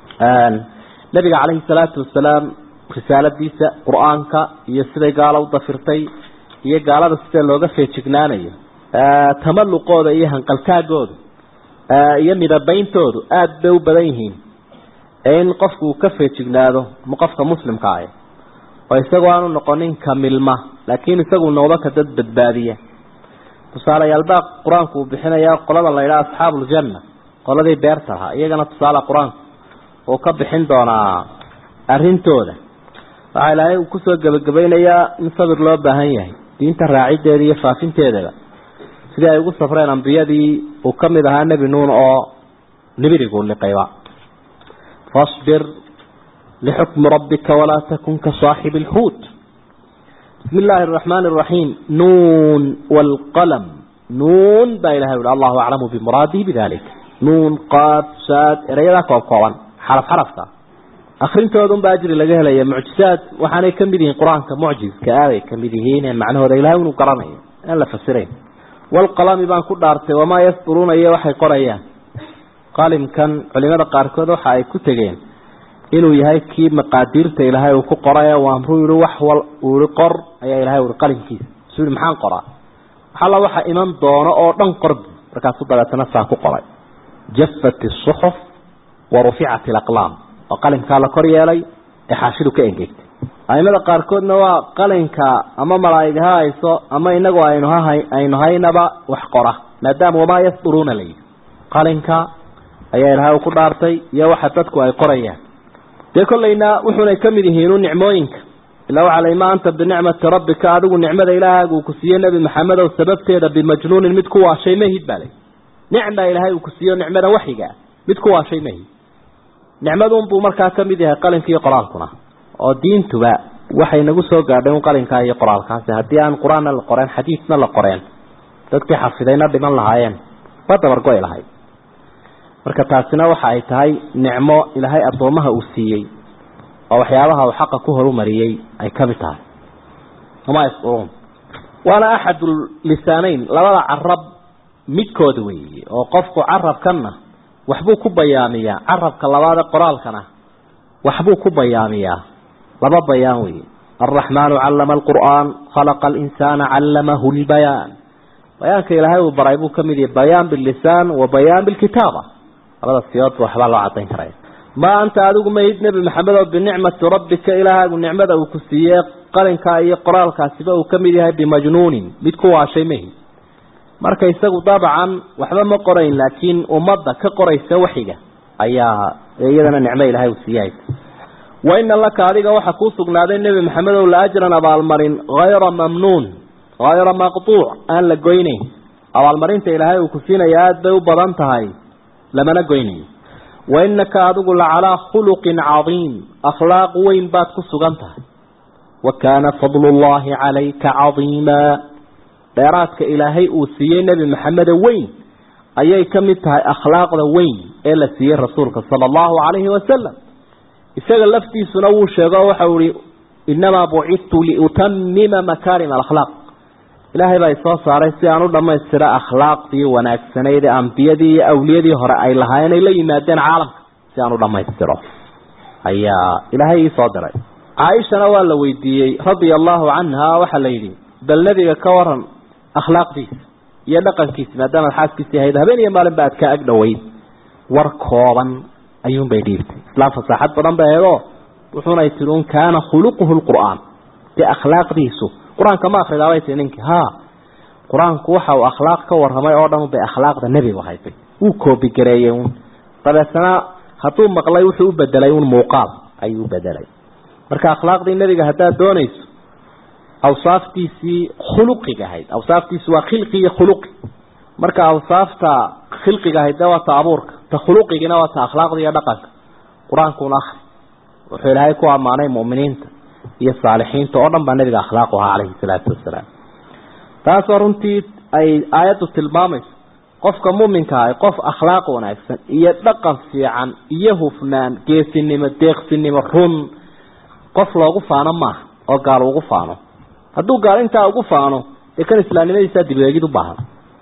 nabiga calayhi salaatu wasalaam risaaladiisa qur-aanka iyo siday gaalo u dafirtay iyo gaalada sida looga feejignaanayo tamaluqooda iyo hanqaltaagooda iyo midabeyntoodu aada bay u badan yihiin in qofku uu ka feejignaado qofka muslimka ah oo isagoo aanu noqonin kamilma laakiin isagu noqdo ka dad badbaadiya tusaaleyaalbaa qur-aanku uu bixinaya qolada la yidhaha asxaabu ljanna qoladii beerta ahaa iyagana tusaale qur-aanku uu ka bixin doonaa arintooda waxaa ilaahay uu kusoo gebagabaynayaa in sabir loo baahan yahay diinta raacideeda iyo faafinteedaba sidii ay ugu safreen ambiyadii uu ka mid ahaa nebi nuun oo nibirigu liqayba fasbir lixukmi rabbika walaa takun ka saaxibi alxuut bismi illaahi araxmaani araxiim nuun waalqalam nuun baa ilahay uhi allahu aclamu bimuraadihi bidalik nuun qaad saad erayadaa koob kooban xaraf xarafka akrintoodan baa ajri laga helaya mucjizaad waxaanay ka mid yihiin qur-aanka mucjizka aabay ka mid yihiin macnahooda ilahay inuu garanayo aan la fasirayn walqalami baan ku dhaartay wamaa yasduruuna iyo waxay qorayaan qalimkan culimada qaarkood waxa ay ku tegeen inuu yahay kii maqaadiirta ilaahay uu ku qoray waamruu yihi wax wal uu yihi qor ayaa ilahay uhi qalimkiisa suu yihi maxaan qoraa waxalla waxa iman doono oo dhan qorbi markaasuu dabeetana saa ku qoray jafat isuxuf wa ruficat alaqlaam oo qalimkaa la kor yeelay ee xaashidu ka engegtay aimada qaarkoodna waa qalinka ama malaaig ha hayso ama inagu aynu hahay aynu haynaba wax qora maadaama wamaa yasduruuna la yidhi qalinka ayaa ilahay u ku dhaartay iyo waxa dadku ay qorayaan dee kollayna wuxuunay ka mid yihiinu nicmooyinka ilaa waxaa la ma anta binicmati rabbika adigu nicmada ilaahaaga uu ku siiyey nebi maxamedow sababteeda bimajnuunin mid ku waashay mahid baa lay nicma ilaahay uu ku siiyo nicmada waxyiga mid ku waashay mahid nicmadunbuu markaa ka mid yahay qalinka iyo qoraalkuna oo diintuba waxay nagu soo gaadhay un qalinkaa iyo qoraalkaasi haddii aan qur-aanna la qoreen xadiidna la qoreen dadkii xafidayna dhiman lahaayeen waa dabargo-i lahayd marka taasina waxa ay tahay nicmo ilaahay addoomaha uu siiyey oo waxyaabaha uu xaqa ku horumariyey ay ka mid tahay wamaa yasduruun waana axadu lisaaneyn labada carab midkooda weeye oo qofku carabkanna waxbuu ku bayaamiyaa carabka labaad ee qoraalkana waxbuu ku bayaamiyaa laba bayaan weeye alraxmaanu callama alqur'aan khalaqa alinsaana callamahu lbayaan bayaanka ilaahay uu baray buu ka mid yahay bayaan bilisaan wa bayaan bilkitaaba labada siyoodba waxbaa loo cadayn karaya ma anta adigu mahid nebi maxamed oo binicmati rabbika ilaahaagu nicmada uu ku siiyey qalinkaa iyo qoraalkaasiba uu ka mid yahay bimajnuunin mid ku waashay mahid marka isagu dabcan waxba ma qorayn laakiin ummadda ka qoraysa waxiga ayaa iyadana nicmo ilaahay uu siiyay wa ina laka adiga waxa kuu sugnaaday nebi maxamed ow la ajran abaalmarin hayra mamnuun hayra maqtuuc aan la goynayn abaalmarinta ilaahay uu ku siinaya aada bay u badan tahay lamana goynayo wa inaka adigu lacalaa khuluqin cadiim akhlaaq weyn baad ku sugan tahay wa kaana fadlu llahi calayka cadiima dheeraadka ilaahay uu siiyey nebi maxamede weyn ayay ka mid tahay akhlaaqda weyn ee la siiyey rasuulka sala allahu calayhi wasalam isaga laftiisuna wuu sheego waxau ihi inamaa bucidtu liutamima makaarim alakhlaaq ilaahay baa isoo saaray si aan u dhammaystira akhlaaqdii wanaagsanayd ee ambiyadii iyo awliyadii hore ay lahaayeen ay la yimaadeen caalamka si aan u dhammaystiro ayaa ilaahay iisoo diray caaishana waa la weydiiyey radia allahu canha waxaa la yidhi bal nebiga ka waran akhlaaqdiisa iyo dhaqankiisa maadaamaad xaaskiisii ahayd habeen iyo maalin ba aad ka ag dhoweyd war kooban ayuunbay dhiibtay islaam fasaaxad badan bay ahaydoo wuxuunay tihi un kaana khuluquhu lqur'aan dee akhlaaqdiisu qur-aanka ma akridaabay tii ninkii ha qur-aanku waxa uu akhlaaq ka warramay oo dhan bay akhlaaqda nebigu haytay wuu koobigareeyey un dabeetana hadduu maqlay wuxuu u bedelay un muuqaal ayuu u bedelay marka akhlaaqdii nebiga haddaad doonayso awsaaftiisii khuluqiga ahayd awsaaftiisi waa khilqi iyo khuluqi marka awsaafta khilqiga ahayd dee waa ta abuurka ta khuluqigina waa ta akhlaaqda iyo dhaqanka qur-aankuna akri wuxuu ilaahay ku ammaanay mu'miniinta iyo saalixiinta oo dhan baa nabiga akhlaaqu ahaa calayhi salaatu wasalaam taasoo runtii ay aayaddu tilmaamayso qofka muminka ah qof akhlaaq wanaagsan iyo dhaqan fiican iyo hufnaan geesinimo deeqsinimo run qof loogu faano maaha oo gaal ugu faano hadduu gaal intaa ugu faano dee kan islaamnimadiisaa dibweegid u baahan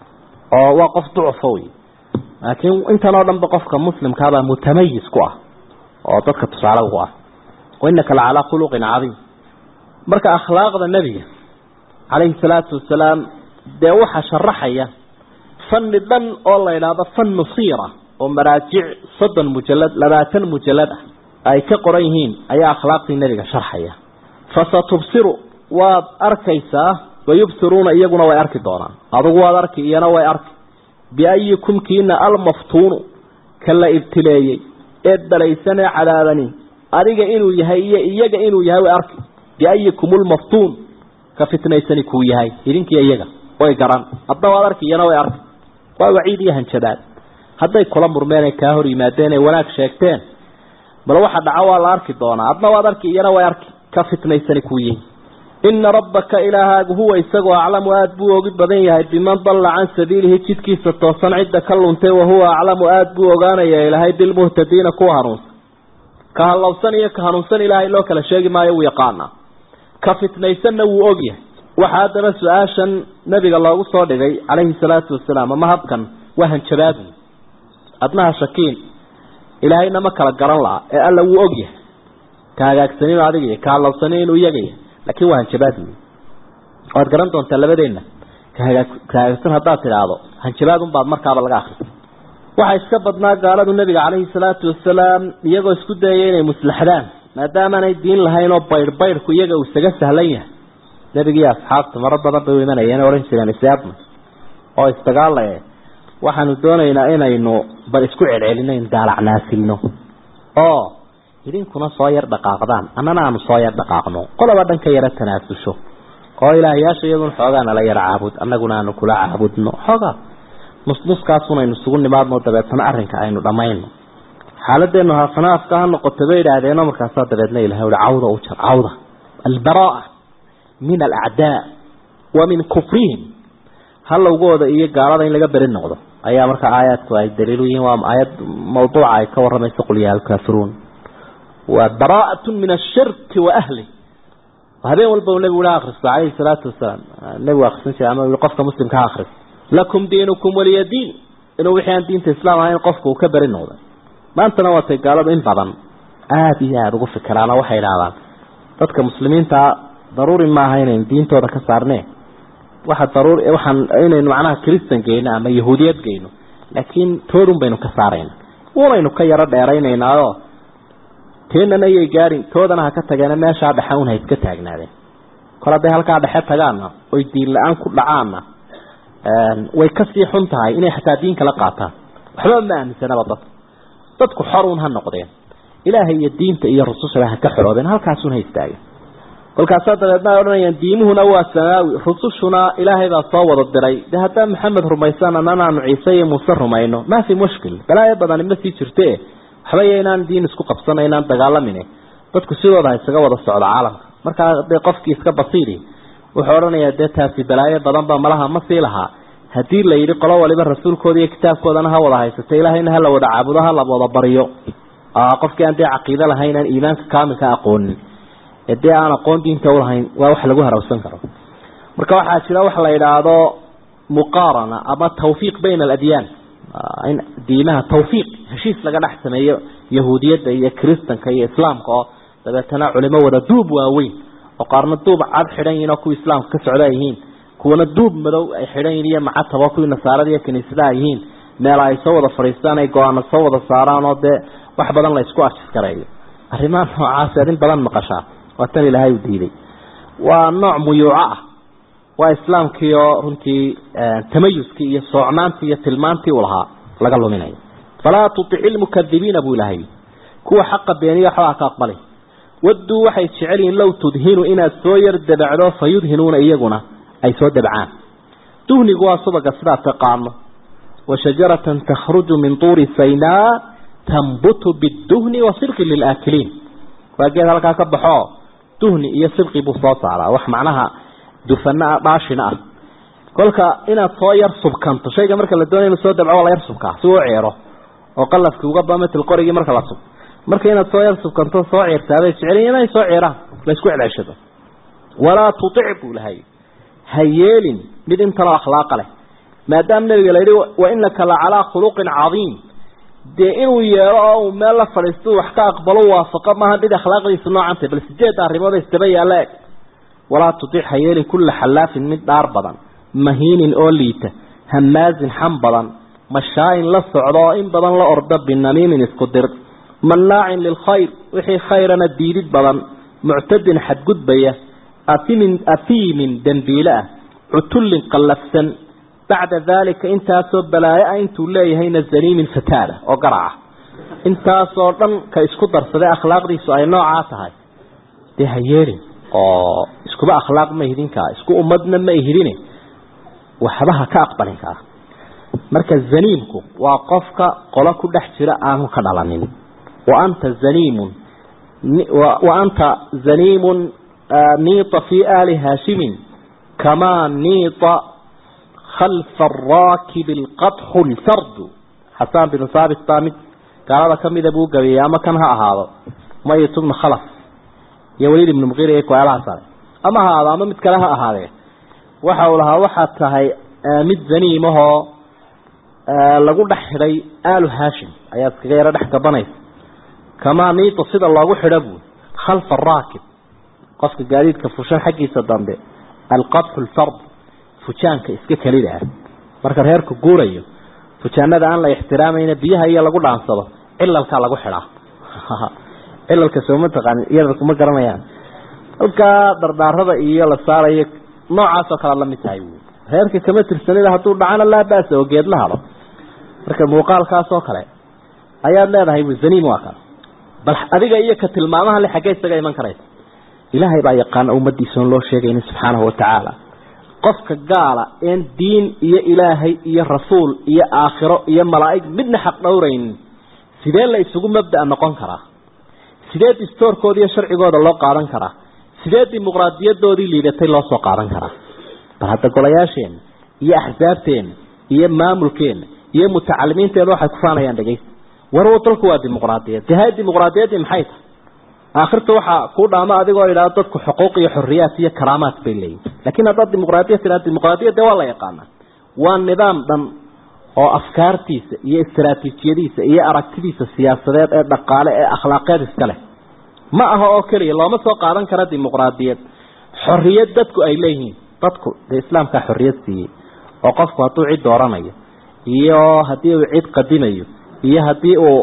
oo waa qof ducufo wey laakiin intan oo dhanba qofka muslimkaabaa mutamayis ku ah oo dadka tusaale ugu ah wainaka la calaa khuluqin cadiim marka akhlaaqda nebiga calayhi salaatu wasalaam dee waxaa sharaxaya fanni dhan oo la idhaahdo fannu siira oo maraajic soddon mujalad labaatan mujalad ah ay ka qoran yihiin ayaa akhlaaqdii nebiga sharxaya fasatubsiru waad arkaysaa wayubsiruuna iyaguna way arki doonaan adugu waad arki iyana way arki biayikum kiina almaftuunu ka la ibtileeyey ee dalaysanee cadaabani adiga inuu yahay iyo iyaga inuu yahay way arki biayikum lmaftuun ka fitnaysani kuu yahay idinkiiyo iyaga way garan hadna waad arki iyana way arki waa waciid iyo hanjabaad hadday kula murmeen ay kaa hor yimaadeen ay wanaag sheegteen bal waxa dhaco waa la arki doonaa adna waad arki iyana way arki ka fitnaysani kuu yihi ina rabbaka ilaahaagu huwa isagoo aclamu aada buu ogi badan yahay biman dalla can sabiilihi jidkiisa toosan cidda ka luntay wahuwa aclamu aada buu ogaanaya ilaahay bilmuhtadiina kuwa hanuunsan ka hallowsan iyo ka hanuunsan ilaahay loo kala sheegi maayo wuu yaqaanaa ka fitnaysanna wuu ogyahay waxaa haddaba su-aashan nabiga loogu soo dhigay calayhi salaatu wasalaam ama habkan waa hanjabaadu adnaha shakiin ilaahayna ma kala garan laha ee alla wuu ogyahay ka hagaagsanin adiga ka hallowsanin inuu iyagaya laakiin waa hanjabaad wey waad garan doontaa labadeenna kahagaa ka hagaagsan haddaad tidhaahdo hanjabaadun baad markaaba laga akrisa waxaa iska badnaa gaaladu nebiga calayhi salaatu wasalaam iyagoo isku dayaya inay muslaxdaan maadaamaanay diin lahayn oo baydh baydhku iyaga uu isaga sahlan yahay nebigii asxaabta maro badan bay u imanayeen odhan jireen isaabna oo isdagaalae waxaanu doonaynaa inaynu bal isku celcelino in daalacnaasilno oo idinkuna soo yar dhaqaaqdaan annana aanu soo yar dhaqaaqno qolaba dhan ka yaro tanaasusho oo ilaahyaasha iyadun xoogaa nala yar caabud annaguna aanu kula caabudno xoogaa nusnuskaasunaynu isugu nimaadno dabeetana arrinka aynu dhammayno xaaladeenu haafanaafka ha noqoto bay idhaahdeenoo markaasaa dabeedna ilahay ui cawda u jar cawda albara'a min alacdaa wa min kufrihim halowgooda iyo gaalada in laga beri noqdo ayaa markaa aayaadku ay daliil u yihiin waa aayad mawduuca ay ka waramayso qul yaha alkaafiruun waa bara'atu min ashirki wa ahli habeen walba uu nebigu ha akristo calayhi salaatu wasalaam nebigu akrisan jiray ama ui qofka muslimka ha akris lakum diinukum waliya diin inuu wixii aan diinta islaam ahayn qofka uu ka beri noqday maantana waatay gaaladu in badan aada iyo aada ugu fikiraano waxay idhahdaan dadka muslimiintaa daruuri maaha inaynu diintooda ka saarne waxa daruuri waxaan inaynu macnaha christan geyno ama yahuudiyad geyno laakiin toodun baynu ka saarayna unaynu ka yaro dheeraynaynaayo teenana yay gaarin toodana ha ka tageena meeshaa dhexe un ha iska taagnaadeen kol hadday halkaa dhexe tagaanna oy diin la-aan ku dhacaanna way kasii xun tahay inay xataa diin kala qaataan waxba ma aaminsanaba dad dadku xorun ha noqdeen ilaahay iyo diinta iyo rusushaba ha ka xoroobeen halkaasun ha istaageen kolkaasaa dabeedna ay odhanayaan diimuhuna waa samaawi rusushuna ilaahay baa soo wada diray de haddaa maxamed rumaysaan annanaanu ciise iyo muuse rumayno maa fi mushkil balaayo badani ma sii jirte waxba iyo inaan diin isku qabsana inaan dagaalamin dadku sidooda ha isaga wada socdo caalamka markaa dee qofkii iska basiiri wuxuu odhanayaa dee taasi balaayo badanba malaha ma sii lahaa haddii la yidhi qolo waliba rasuulkooda iyo kitaabkoodana ha wada haysato ilaahayna ha la wada caabudo ha la wada baryo qofkii aan dee caqiide lahayn aan iimaanka kaamilka aqoonin ee dee aan aqoon diinta ulahayn waa wax lagu harawsan karo marka waxaa jira waxa la yidhaahdo muqaarana ama tawfiiq bayna aladyaan in diimaha tawfiiq heshiis laga dhex sameeyo yahuudiyadda iyo kiristanka iyo islaamka oo dabeetana culimo wada duub waaweyn oo qaarna duub cad xidhan yihiin oo kuwii islaamka ka socda yihiin kuwana duub madow ay xidhan yihiin iyo macatabo kuwii nasaarada iyo kiniisadaha yihiin meel ay soo wada fadhiistaan ay go-aano soo wada saaraan oo dee wax badan la isku ajiskareeyo arrimaha noocaasi ad in badan maqashaa waa tan ilaahay u diiday waa nooc muyuuco ah waa islaamkii oo runtii tamayuskii iyo soocnaantii iyo tilmaantii u lahaa laga luminayo falaa tuici lmukadibiina buu ilaahay kuwa xaqa beeniya waxbaa ka aqbalay wadduu waxay jecel yihiin low tudhinu inaad soo yar dabacdo fa yudhinuuna iyaguna ay soo dabcaan duhnigu waa subaga sidaa taqaano wa shajaratan takhruju min tuuri saynaa tambutu biduhni wa sirqin lilaakiliin waa geed halkaa ka baxo duhni iyo sibqi buu soo saaraa wax macnaha dufana ah dhaashina ah kolka inaad soo yar subkanto shayga marka la doonaya inu soo dabco waa la yar subkaa si uu ceero oo qalafkii uga bamatil qorigii marka la sub marka inaad soo yar subkanto soo ceertaabay jeceliin inay soo ceeraan la isku celceshado walaa tutic buu lahay ha yeelin mid intanoo akhlaaqa leh maadaama nabiga la yidhi wa inaka la calaa khuluqin cadiim dee inuu yeelo oo uu meel la fadhiisto wax ka aqbalo waafaqo maaha mid akhlaaqdiisu noocantay bal sideed arrimood isdaba yaalla eg walaa tutic ha yeelin kulla xallaafin mid dhaar badan mahiinin oo liita hamaazin xam badan mashaayin la socdo oo in badan la orda binamiimin isku dir mannaacin lilkhayr wixii khayrana diidid badan muctadin xadgudbaya afimin afiimin dembiile ah cutullin qallafsan bacda daalika intaasoo balaayo ah intuu leeyahayna zaniimin fataada oo garaca intaasoo dhan ka isku darsaday akhlaaqdiisu ay noocaa tahay dee ha yeelin oo iskuba akhlaaq ma ihidinkaa isku ummadna ma ihidine waxba ha ka aqbalin kaa marka zaniimku waa qofka qolo ku dhex jira aanu ka dhalanin wa anta zaniimun wa anta zaniimun niita fii aali haashimin kamaa niita khalfa araakibi alqadxu lfardu xasaan binu haabit baa mid gaalada ka mida buu gabeeyey ama kan ha ahaado mayit bnu khalaf iyo waliid ibnu muqiir iyo kueelaha sare ama ha ahaado ama mid kale ha ahaadee waxa uu lahaa waxaad tahay mid zaniimahoo lagu dhex xidhay aalu haashim ayaad iskaga yaro dhex gabanaysa kamaa niito sida loogu xidho buui khalfa araakib qofka gaadiidka fushan xaggiisa dambe alqadxu lfard fujaanka iska kelida ah marka reerku guurayo fujaanada aan la ixtiraamayna biyaha iyo lagu dhaansado cilalkaa lagu xidhaa cilalka sooma taqaani iyada kuma garanayaan halkaa dardaarada iyo la saarayo noocaasoo kale la mid tahay wy reerka kama tirsanida hadduu dhacana laa basa oo geed la hado marka muuqaalkaasoo kale ayaad leedahay zaniim waa kan bal adiga iyo ka tilmaamaha le xaggee isaga iman karaysa ilaahay baa yaqaana ummadiisaon loo sheegaynin subxaanahu watacaala qofka gaala een diin iyo ilaahay iyo rasuul iyo aakhiro iyo malaa'ig midna xaq dhowraynin sidee la isugu mabda'a noqon karaa sidee distoorkooda iyo sharcigooda loo qaadan karaa sidee dimuqraadiyadoodii liidatay loo soo qaadan karaa bal hadda golayaasheenna iyo axsaabteenna iyo maamulkeenna iyo mutacalimiinteena waxay ku faanayaan dhegaysta war dalku waa dimuqraadiyad dee hay dimuqraadiyaddii maxay tahay aakhirta waxaa kuu dhaamo adigoo idhaha dadku xuquuq iyo xoriyaat iyo karaamaad bay leeyihin lakin haddaad dimuqraadiyad tidhaha dimuqraadiyad dee waa la yaqaanaa waa nidaam dhan oo afkaartiisa iyo istaraatiijiyadiisa iyo aragtidiisa siyaasadeed ee dhaqaale ee akhlaaqeed iska leh ma aha oo keliya looma soo qaadan kara dimuqraadiyad xoriyad dadku ay leeyihiin dadku dee islaamkaa xoriyad siiyey oo qofku hadduu cid dooranayo iyo haddii uu cid qadimayo iyo haddii uu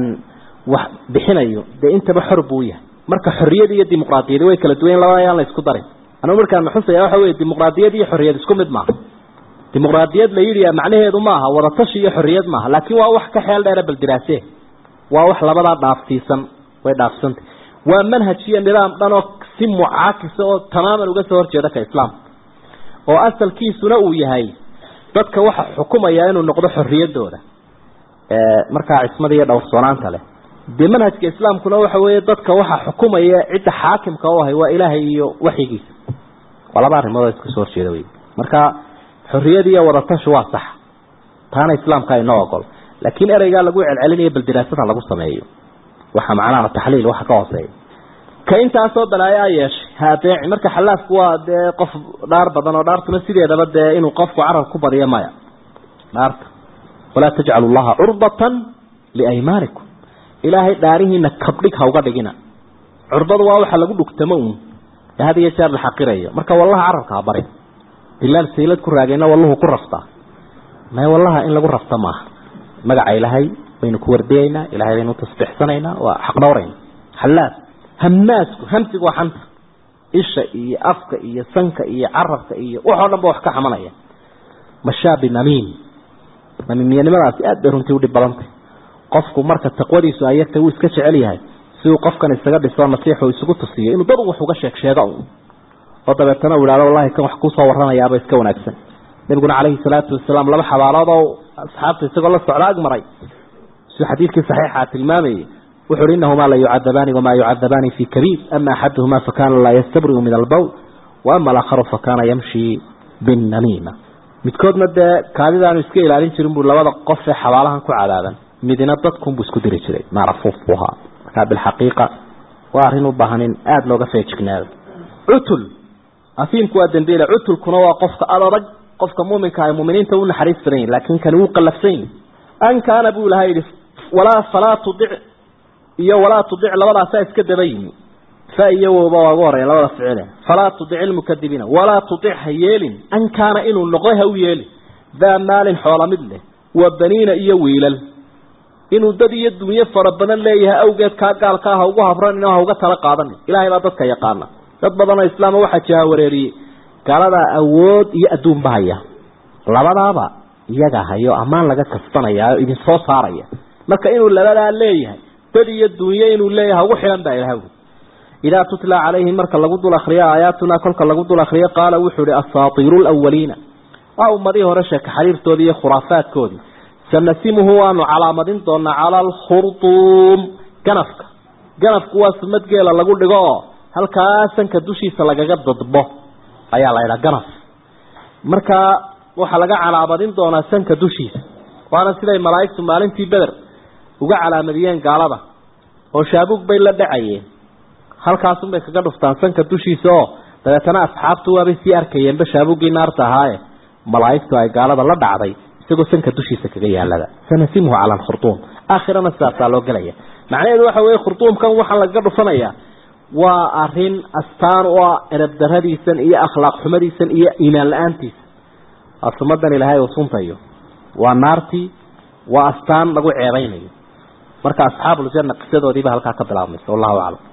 wax bixinayo dee intaba xor buu yahay marka xoriyad iyo dimuqraadiyad way kala duwan labada ayaan la isku darin anugu markaan maxusaya waxa wey dimuqraadiyad iyo xoriyad isku mid maaha dimuqraadiyad la yidhi macnaheedu maaha wadatashi iyo xoriyad maaha laakiin waa wax ka xeel dheera baldiraase waa wax labadaa dhaafsiisan way dhaafsantay waa manhaj iyo nidaam dhan oo si mucaakisa oo tamaaman uga soo horjeeda ka islaamka oo asalkiisuna uu yahay dadka waxa xukumaya inuu noqdo xoriyadooda markaa cismada iyo dhowrsoonaanta leh dee manhajka islaamkuna waxa weeye dadka waxa xukumaya cidda xaakimka u ahay waa ilaahay iyo waxyigiisa waa laba arrimood oo iska soo horjeeda wey marka xorriyad iyo wadatashu waa sax taana islaamka inoo ogol laakiin ereygaa lagu celcelinayo bal diraasada lagu sameeyo waxa macnaha taxliil waxa ka hooseeya ka intaasoo balaayo a yeeshay ha adeeci marka xalaafku waa dee qof dhaar badan oo dhaartuna sideedaba dee inuu qofku carab ku badiyo maya dhaarta walaa tajcalu llaha curbatan liaymaanikum ilaahay dhaarihiina kabdhig ha uga dhigina curbadu waa waxa lagu dhugtamo uun ee had iyo jeer la xaqirayo marka wallaha carabka ha bari bilaal saylad ku raagayna walluhu ku raftaa may wallaha in lagu rafta maaha magaca ilaahay baynu ku wardiyaynaa ilahay baynu tasbiixsanaynaa waa xaq dhowrayna xalaaf hamaasku hamsigu waa xanta isha iyo afka iyo sanka iyo carabka iyo waxoo dhan ba wax ka xamanaya mashaabi namiim namiimyanimadaasi aad bay runtii udhib badantay qofku marka taqwadiisu ay yartay wuu iska jecel yahay si uu qofkan isaga dhiso nasiixu isugu tusiyo inuu dad wax uga sheeg sheego un oo dabeetana uu ihahdo wallahi kan wax kuusoo warramayaaba iska wanaagsan nabiguna calayhi salaatu wasalaam laba xabaalood oo asxaabta isagoo la socda ag maray siduu xadiidkii saxiixa tilmaamayay wuxu uhi inahumaa la yucadabaani wamaa yucadabaani fi kabiir ama axaduhumaa fakana laa yastabriu min albowl wa ama alaakharu fakana yamshi binnamiima midkoodna dee kaadidaanu iska ilaalin jirin buu labada qof ee xabaalahan ku cadaaban midina dadkunbuu isku diri jiray macrafuuf buu ahaa markaa bilxaqiiqa waa arrin u baahan in aada looga feejignaado cutul afiimku waa dambiile cutulkuna waa qofka adadag qofka muuminka ay muminiinta u naxariis badan yihin laakiin kani wuu qallafsan yihi an kaana buu ilahay yihi walaa falaa tudic iyo walaa tudic labadaasaa iska daba yimi fa iyo wowba waa ugu horeya labada ficile falaa tudic ilmukadibiina walaa tudic ha yeelin an kaana inuu noqo ha u yeelin daa maalin xoola mid leh wa baniina iyo wiilal inuu dad iyo dunyo fara badan leeyahay awgeed kaa gaalkaa ha ugu habran ha uga tala qaadanin ilaahay baa dadka yaqaana dad badanoo islaama waxaa jiha wareeriyey gaaladaa awood iyo adduunba haya labadaaba iyaga hayo ammaan laga kasbanaya oo idin soo saaraya marka inuu labadaa leeyahay dad iyo dunyo inuu leeyahay ugu xilan baa ilahay idaa tutla calayhim marka lagu dul akriyo aayaatuna kolka lagu dul akriyo qaala wuxuu ihi asaatiiru lawaliina waa ummadihii hore sheeka xariirtoodii iyo khuraafaadkoodii sanasimuhu waanu calaamadin doonaa cala alkhurduum ganafka ganafku waa sumad geela lagu dhigo oo halkaa sanka dushiisa lagaga dadbo ayaa la ydhaha ganaf markaa waxaa laga calaamadin doonaa sanka dushiisa waana siday malaa'igtu maalintii beder uga calaamadiyeen gaalada oo shaabuug bay la dhacayeen halkaasunbay kaga dhuftaan sanka dushiisa oo dabeetana asxaabtu waabay sii arkayeenba shaabuuggii naarta ahaaye malaa'igtu ay gaalada la dhacday isagoo sanka dushiisa kaga yaalada sanasimuhu cala alkhurduum aakhirana sidaasaa loo gelaya macnaheedu waxa weeye khurduumkan waxaa lagaga dhufanayaa waa arin astaan u ah erabdaradiisan iyo akhlaaq xumadiisan iyo iimaan la-aantiisa asumadan ilaahay uu suntayo waa naartii waa astaan lagu ceebeynayo marka asxaabuuljanna qisadoodiiba halkaa ka bilaabmaysa wallahu aclam